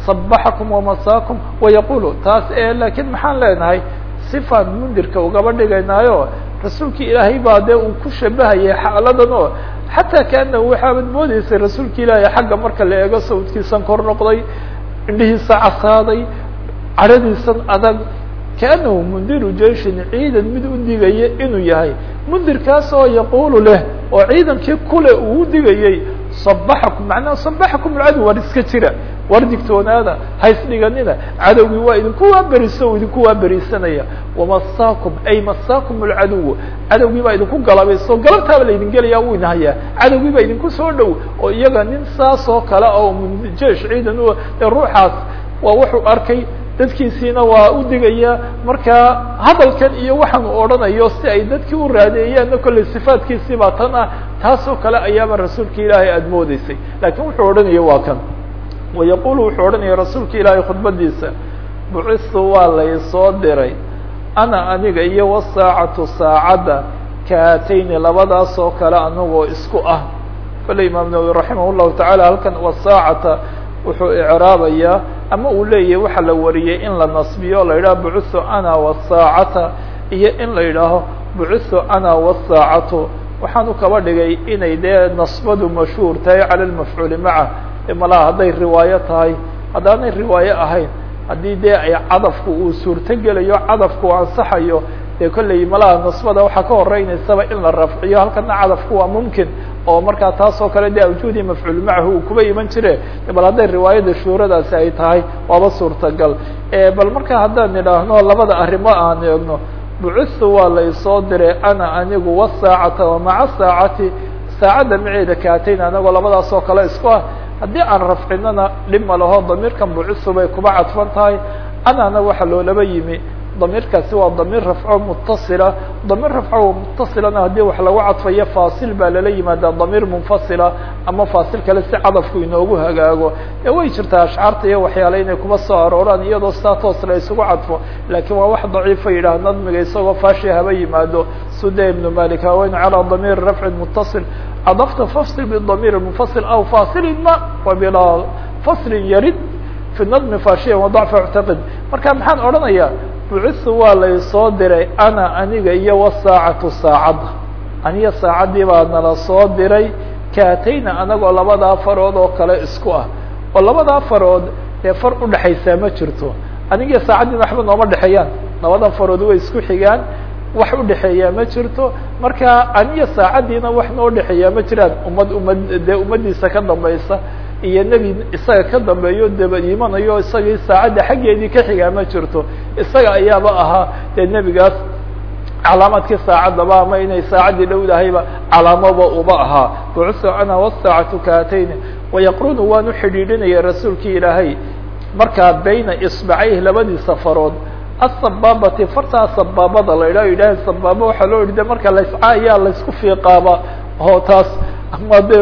صabaxakum wamasaakum wayaqulu taas e lakiin maxaan leenahay sifaan mundirka ugaba dhigaynaayo rasuulki ilaahay baa dee uu ku shabahayay xaaladan oo xataa kaanahu waxaabad moodeysay rasuulka ilaahay xagga marka la eego sawdkiisan kor noqday indhihiisa casaaday cadhadiisan adag kaanahu mundiru jeishin ciidan mid u digaya inuu yahay mundirkaas oo yaqulu leh oo ciidankii kule uu u digayey صabaxakum macnaha صabaxakum alcadow war iska jira war digtoonaada haysdhiganina cadowgii waa idinku waaberiso o idinku waaberisanaya wamasaakum ay masaakum alcadow cadowgii baa idinku galabayso galabtaaba laydin gelaya wuu inahayaa cadowgii baa idinku soo dhow oo iyaga nin saas oo kale oo jeesh ciidan u de ruuxaas waa wuxuu arkay dadkiisiina waa u digaya markaa hadalkan iyo waxaan u odhanayo si ay dadkii u raadeeyaanna kolley sifaadkiisii baa tan ah taasoo kale ayaaba rasuulka ilaahay aada moodeysay laakiin wuxuu odhanaya waa kan wayaqulu wuxuu odhanaya rasuulka ilaahay khudbadiisa bucistu waa laysoo diray ana aniga iyo wasaacatu saacadda kaatayni labadaas oo kale anagoo isku ah kolley imaam nawowi raximah llahu tacaala halkan wasaacata wuxuu icraabayaa ama uu leeyahay waxaa la wariyey in la nasbiyo o la yidhaho bucuthu ana wasaacata iyo in la yidhaaho bucuthu ana wasaacatu waxaanu kaba dhigay inay dee nasbadu mashhuur tahay cala lmafcuuli maca malaha hadday riwaayo tahay haddaanay riwaayo ahayn haddii dee ay cadafku uu suurto gelayo cadafku u ansaxayo dee kolley malaha nasbada waxaa ka horeynaysaba in la rafciyo halkana cadafku waa mumkin oo markaa taas oo kale de awjuudii mafcuul macahu uu kuba iman jire bal hadday riwaayada shuuradaasi ay tahay waaba suurtagal bal marka haddaan idhaahno labada arrimo aan eegno bucuthu waa laysoo diray ana anigu wasaacata wamaca saacati saacadda maceeda kaatayn anagoo labadaas oo kale isku ah haddii aan rafcinana dhib ma laho damiirkan bucuthu bay kuba cadfan tahay anana waxaa loolaba yimi damiirkaasi waa damiir rafco mutasila damiir rafco mutasilana haddii wax lagu cadfayo faasil baa lala yimaada damiir munfasila ama faasil kale si cadafku inoogu hagaago ee way jirtaa ashcaarta iyo waxyaale inay kuba soo arooraan iyadoo sidaa toos la isugu cadfo laakiin waa wax daciifa yidhaah nadmiga isagoo faashi haba yimaado suda ibnu malik haweyn calى damiir rafcin mutasil cadafta fasl bdamiir munfasil aw fasilin ma wa bilaa faslin yarid fi nadmi faashiya wadacfa اctaqid marka maxaan odhanayaa bucithu waa laysoo diray ana aniga iyo wasaacatu saacadda aniga saacaddii baa nala soo diray kaatayna anagoo labadaa farood oo kale isku ah oo labadaa farood dee far udhexaysaa ma jirto aniga saacaddiina waxba nooma dhexeeyaan labada farood way isku xigaan wax udhexeeyaa ma jirto marka aniga saacaddiina wax noo dhexeeyaa ma jiraan ummad ummad dee ummaddiisa ka dambaysa iyo nebi isaga ka dambeeyo daba imanayo isagii saacadda xaggeedii ka xigaa ma jirto isaga ayaaba ahaa dee nebigaas calaamadkii saacaddaba ama inay saacaddii dhowdahayba calaamoba uba ahaa bucuthu ana wasaacatu kaatayni wayaqrunu waanu xidhiidhinaya rasuulkii ilaahay markaa bayna isbacayhi labadiisa farood asabaabati fartaa sabaabada la idhaho yidhaha sabaaba waxaa loo idhi de marka layscaayaa laysku fiiqaaba oo taas ama de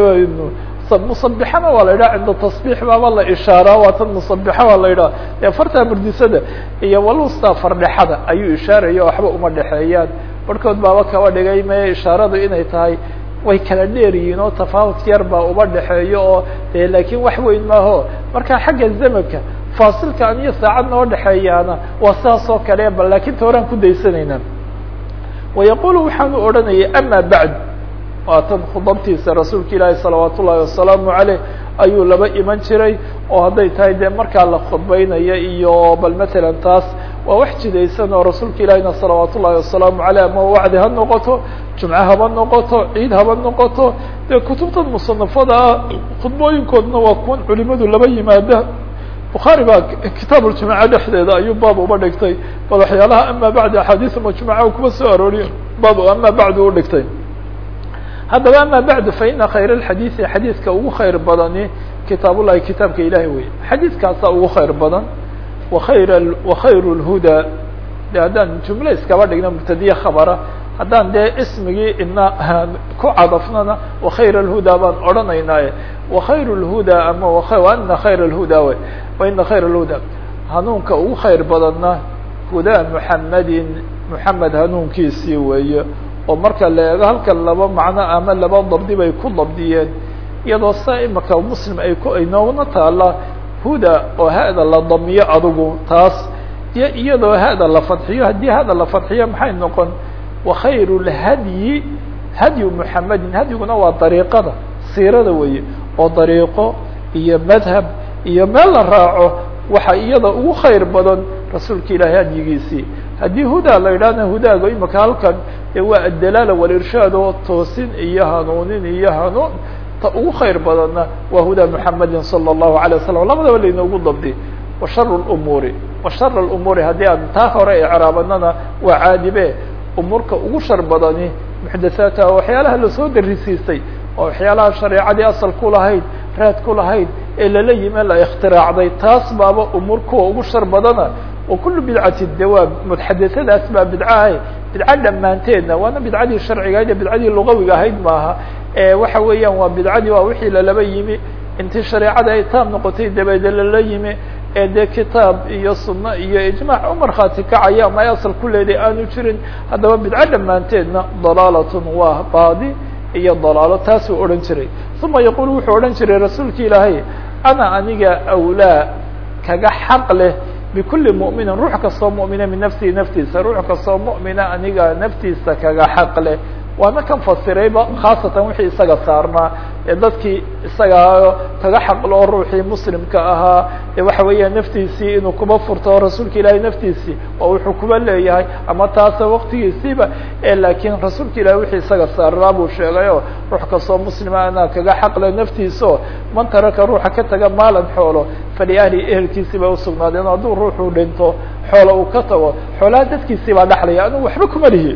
musabixana waa la yidhaha cinda tasbiix baaba la ishaaraa waa tan musabixa waa la yidhaha ee fartaa murdisada iyo walusta fardhexada ayuu ishaaraya waxba uma dhexeeyaan barhkood baaba kaba dhigay me ishaaradu inay tahay way kala dheer yihiin oo tafaawut yar baa uba dhexeeyo oo de laakiin wax weyn maaho marka xagga zamanka faasilka an iyo saacad noo dhexeeyaana waa saas oo kale bal laakiin ta horaan ku daysanayna wayaqulu waxaanu odhanayay ama bacd waa tan khudabtiisa rasuulka ilaahi salawaat ullahi wasalaamu aleyh ayuu laba iman jiray oo hadday tahay dee markaa la khudbeynaya iyo bal matalan taas waa wax jidaysan oo rasuulka ilaahina salawaat ullahi wasalaamu aleyh ama wacdi ha noqoto jumce haba noqoto ciid haba noqoto dee kutubtan musanafada ah khudbooyinkoodna waa kuwan culimadu laba yimaada bukhaari baa kitaab uljamaca dhexdeeda ayuu baab uba dhigtay bal waxyaalaha ama bacdi axaadiis majmuca kuma soo arooriyo baab ama bacdi u dhigtay haddaba ama bacdu faina khayr اxadiiثi xadiidka ugu khayr badani kitaab ullahi kitaabka ilahi wey xadiidkaasa ugu khayr badan wakhayr wakhayr اlhuda de haddaan jumle iskaba dhigno mubtadiye khabara haddaan dee ismigii ina ku cadafnana wakhayr اlhuda baan odhanaynaaye wakhayr اlhuda ama ana khayr اlhuda we waina khayr اlhuda hanuunka ugu khayr badanna huda muxamedin muxamed hanuunkiisii weeye oo marka la eego halkan laba macno ama laba dabdi bay ku dabdiyeen iyadoo sa imaka muslim ay ku inoogna taala huda oo hada la damiyo adigu taas iyo iyadoo hada la fadxiyo haddii hada la fadxiyo maxay noqon wakhayru lhadyi hadyu muxamedin hadyiguna waa dariiqada siirada weeye oo dariiqo iyo madhab iyo meel la raaco waxa iyada ugu khayr badan rasuulka ilaahay hadyigiisii haddii huda la yidhahna hudaaga imika halkan ee waa addalaala walirshaad oo toosin iyo hanuunin iyo hanuun ta ugu khayr badanna waa huda muxamedin salى الlahu alيه wasalam labadaba lainoogu dabdi wa shar اlumuuri wa shar اlumuuri haddii aan taa hore icraabanana waa caadibe umuurka ugu shar badani muxdathaatha waxyaalaha lasoo darisiistay oo waxyaalaha shareecadii asal ku lahayd raad ku lahayd ee lala yime la ikhtiraacday taas baaba umuur kuwa ugu shar badana wa kulu bidcati dawaab muxadathadaas baa bidcahay bidco dhammaanteedna waana bidcadii sharciga ahayd ee bidcadii lugawiga ahayd maaha waxa weeyaan waa bidcadii waa wixii lalaba yimi intii shareecada ay taam noqotay dabeede lala yimi ee dee kitaab iyo sunno iyo ijmaac u markhaati kacaya ama ay asal ku leeday aanu jirin haddaba bidco dhammaanteedna dalaalatun waa baadi iyo dalaalo taasuu odhan jiray uma yaqul wuxuu odhan jiray rasuulki ilaahay ana aniga awlaa kaga xaq leh bikuli mu'minin ruux kastoo mu'mina min nafsihi naftiisa ruux kastoo mu'mina aniga naftiisa kaga xaq leh waana kan fasirayba khaasatan wixii isaga saarnaa ee dadkii isaga kaga xaqloo ruuxii muslimka ahaa ee waxa weeyaan naftiisii inuu kuba furto rasuulka ilaahay naftiisii oo wuxuu kuba leeyahay ama taasa waktigiisiiba laakiin rasuulka ilahay wixii isaga saarnaa buu sheegayo ruux kastoo muslima anaa kaga xaqle naftiisao man taraka ruuxa ka taga maalan xoolo faliahli ehelkiisii bay usugnaadeen hadduu ruuxuu dhinto xoolo uu ka tago xoolaha dadkiisii baa dhaxlaya anigu waxba kuma lihi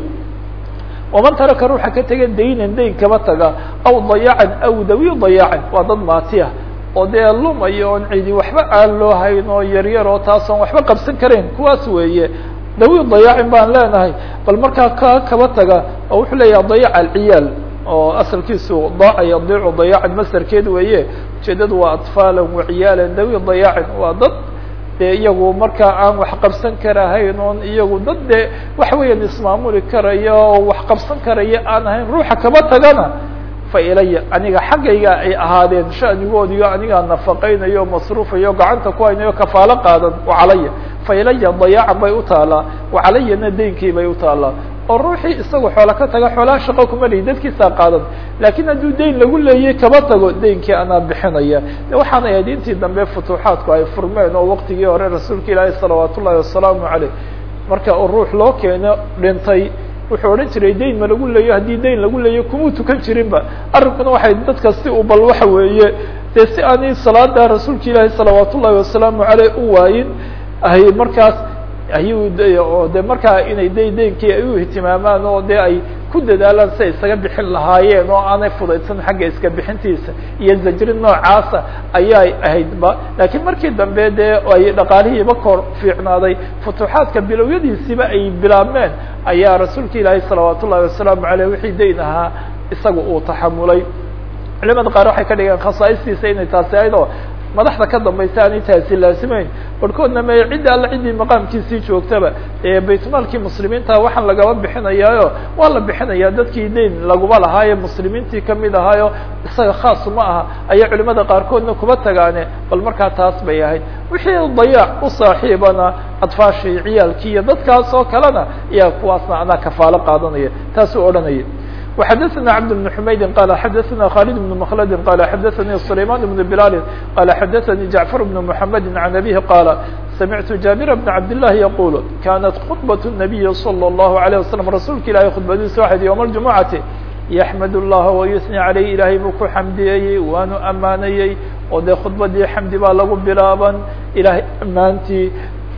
waman taraka ruuxa ka tega daynan dayn kaba taga aw dayacan aw dawi dayacan waa dad maatiya oo dee lumaya oon cidi waxba aan loo hayn oo yaryar oo taas oon waxba qabsan karayn kuwaas weeye dawi dayacin baan leenahay bal markaa ka kaba taga oo wuxuu leeyaha dayac alciyaal oo asalkiisu daaca yadiicu dayacan masdarkeed weeye ujeedadu waa atfaalan waciyaalan dawi dayacin waa dad dee iyagu markaa aan wax qabsan karahayn oon iyagu dad dee waxa weeyaan ismaamuli karaya oo wax qabsan karaya aan ahayn ruuxa kaba tagana fa ilaya aniga xaggayga ay ahaadeen shanigoodiyo anigaa nafaqaynayo masruufayo gacanta ku haynayo kafaalo qaadan wacalaya fa ilaya dayaacan bay utaalaa wacalayana deynkii bay utaalaa oo ruuxii isaga xoola ka taga xoolaha shaqo kuma lihi dadkiisaa qaadan laakiin hadduu deyn lagu leeyay kaba tago deynkii anaa bixinaya de waxaana ahayd intii dambe futuuxaadku ay furmeen oo waktigii hore rasuulka ilaahi salawaat ullahi wasalaamu caleyh marka uu ruux loo keeno dhintay wuxuu odhan jiray deyn ma lagu leeyo haddii deyn lagu leeyo kumuu tukan jirinba arrinkuna waxay dadka si u bal waxa weeye dee si aanay salaada rasuulka ilaahi salawaat ullahi wasalaamu caleyh u waayin ay markaas ayuu oo de markaa inay de deynkii ay u ihtimaamaan oo de ay ku dadaalaan si ay isaga bixin lahaayeen oo aanay fudaydsan xagga iska bixintiisa iyo zajrin noocaasa ayay ahaydba laakiin markii dambe dee ay dhaqaalihiiba kor fiicnaaday futuuxaadka bilowyadiisiiba ay bilaabmeen ayaa rasuulka ilaahi salawaat ullahi wasalaamu aleyh wixii dayn ahaa isaga uu taxamulay culimada qaar waxay ka dhigeen khasaa'istiisa inay taasi ahayd oo madaxda ka dambaysa aanay taasi laasimeyn barhkoodna me cidda alla ciddii maqaamkiisii joogtaba ee baytmaalkii muslimiinta waxaan lagaba bixinayaayo waa la bixinayaa dadkii deyn laguma lahaaye muslimiintii kamid ahaayo isaga khaas uma aha ayaa culimada qaarkoodna kuba tagaane bal markaa taas bay ahayd wixii dayaac u saaxiibana adfaashii ciyaalkii iyo dadkaas oo kalena ayaa kuwaasna anaa kafaalo qaadanaya taasuu odhanaya وxdثna cبد بن حmayd qال xdثna khالد بن مkلd qال xdثnي سليمان بن بلال qال xdثnي جعفر بن محمد عن أبيه qال سمعت جابر بن عبد الله يقول كانت خطبة النبي صلى الله عليه وسلم رasuulka ilahy khudbadiisa waxayd yوم الجuمعaةi يحمد اللaه ويثني عalيه ilahay buu ku xمdiyeyey waanu amaanayey oo dee khudbadii xمdi baa lagu bilaaban ilahay amaantii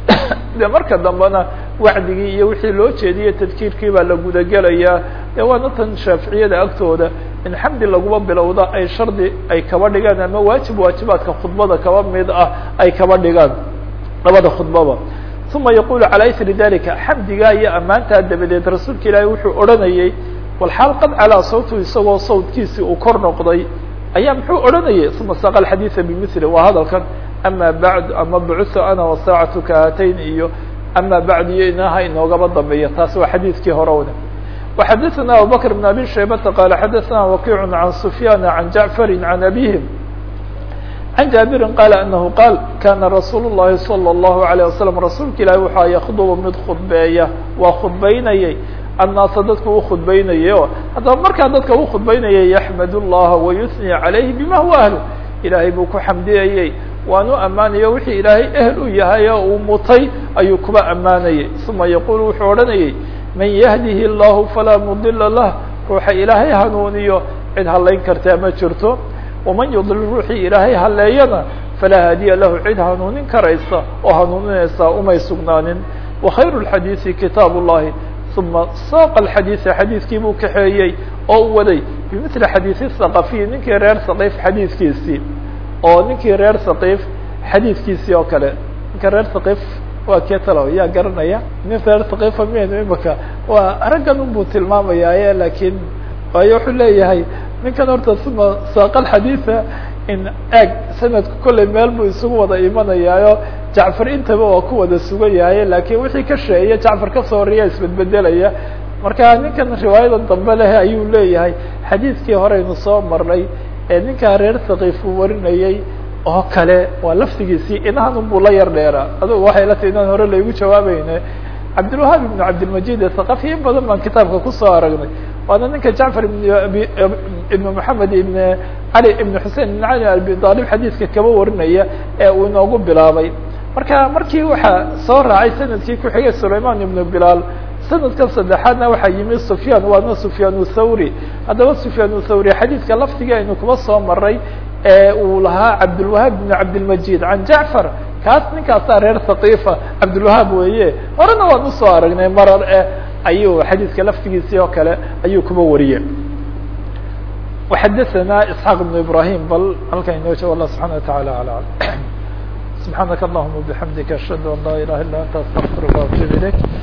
de marka dambena wacdigii iyo wixii loo jeediyey tadkiirkii baa la gudagelayaa de waana tan shaaficiyada agtooda in xamdi laguma bilowda ay shardi ay kaba dhigaan ama waajib waajibaadka khudbada kaba mid ah ay kaba dhigaan labada khudbaba uma yaqulu calaa isri dalika xamdigaa iyo ammaantaa dabadeed rasuulka ilaahi wuxuu odhanayey walxaal qad calaa sawtu isagoo sawtkiisii uu kor noqday ayaa muxuu odhanayay uma saqa xadiida bimili waa hadalkan ama bacd ama bucuthu ana wasaacatu kahatayn iyo ama bacd iyo inaha inoogaba dambeeya taasi waa xadiidkii hore wada وxadثna abubكر بن abي شhaybةa qال xadثna وkiع عan سfyاn عan jaعفr عan abيهim عن jaaبiri qال أنه qاal kana رasuul الlahi صلى الlaهu عليه وasلم rasuulka ilahi waxaa ykdب mid khudbeeya waa khudbaynayey الnaasa dadka u khudbaynayay o haddaba markaa dadka u khudbaynayay يحmd الlaha ويثني عalayhi bima huwa أهl ilaahay buu ku xamdiyayey waan u ammaanayo wixii ilaahay ehl u yahay oo uu mutay ayuu kuba ammaanayey ثuma yaqul wuxuu odhanayey man yهdihi الlahu falaa mdila lah ruuxa ilaahay hanuuniyo cid halayn kartaa ma jirto waman yudlil ruuxii ilaahay haleeyana falaa haadiya lahu cid hanuunin karaysa oo hanuuninaysaa umay sugnaanin wakhayru اlxadiiثi kitaab الlahi uma saaqa alxadiiثa xadiidkii buu kaxeeyey oo u waday bimili xadiiثi saqafiyi ninkii reer saqiif xadiidkiisii oo ninkii reer saqiif xadiidkiisii oo kale ninka reer saqiif waa kee talo yaa garanaya nin reer saqiifa miyaynu imaka waa raggan un buu tilmaamayaaye lakiin waayo wuxuu leeyahay ninkan horta uma saaqal xadiiثa in eeg sanadku kollay meel buu isugu wada imanayaayo jacfar intaba waa ku wada sugan yahay lakiin wixii ka sheeya jacfar kasoo horeeya isbedbedelaya marka ninkan riwaayadan dambe leh ayuu leeyahay xadiidkii horeynu soo marnay ee ninkaa reer sakiif uu warinayey oo kale waa laftigiisii inahan un buu la yar dheeraa adugu waxay la tahi inaan hore laygu jawaabayne cabdilwahaab ibnu cabdilmajid ee saqafi in badan baan kitaabka kusoo aragnay waana ninka jacfar ibn moxamed ibn cali ibn xusein ibn cali abi aalib xadiidka kaba warinaya ee uu inoogu bilaabay marka markii waxaa soo raacay sanadkii ku-xigay sulayman ibnu bilaal sanadka saddexaadna waxaa yimi sufyaan waana sufyaan thawri haddaba sufyaan thawri xadiidka laftiga aynu kuba soo maray ee uu lahaa cabdilwahaab ibn cabdilmajid can jacfar kaas ninkaasaa reer sakiifa cabdilwahaab weeye horena waan usoo aragnay marar eh ayuu xadiidka laftigiisii oo kale ayuu kuba wariyey وxadثna isحاq بن ibrahim bal halkan inoo joogo allah subحana وataعalى alى subحaanaka allahuma bحamdika ashhadu an laa ilaha illa anta astغfirka وatub ilayk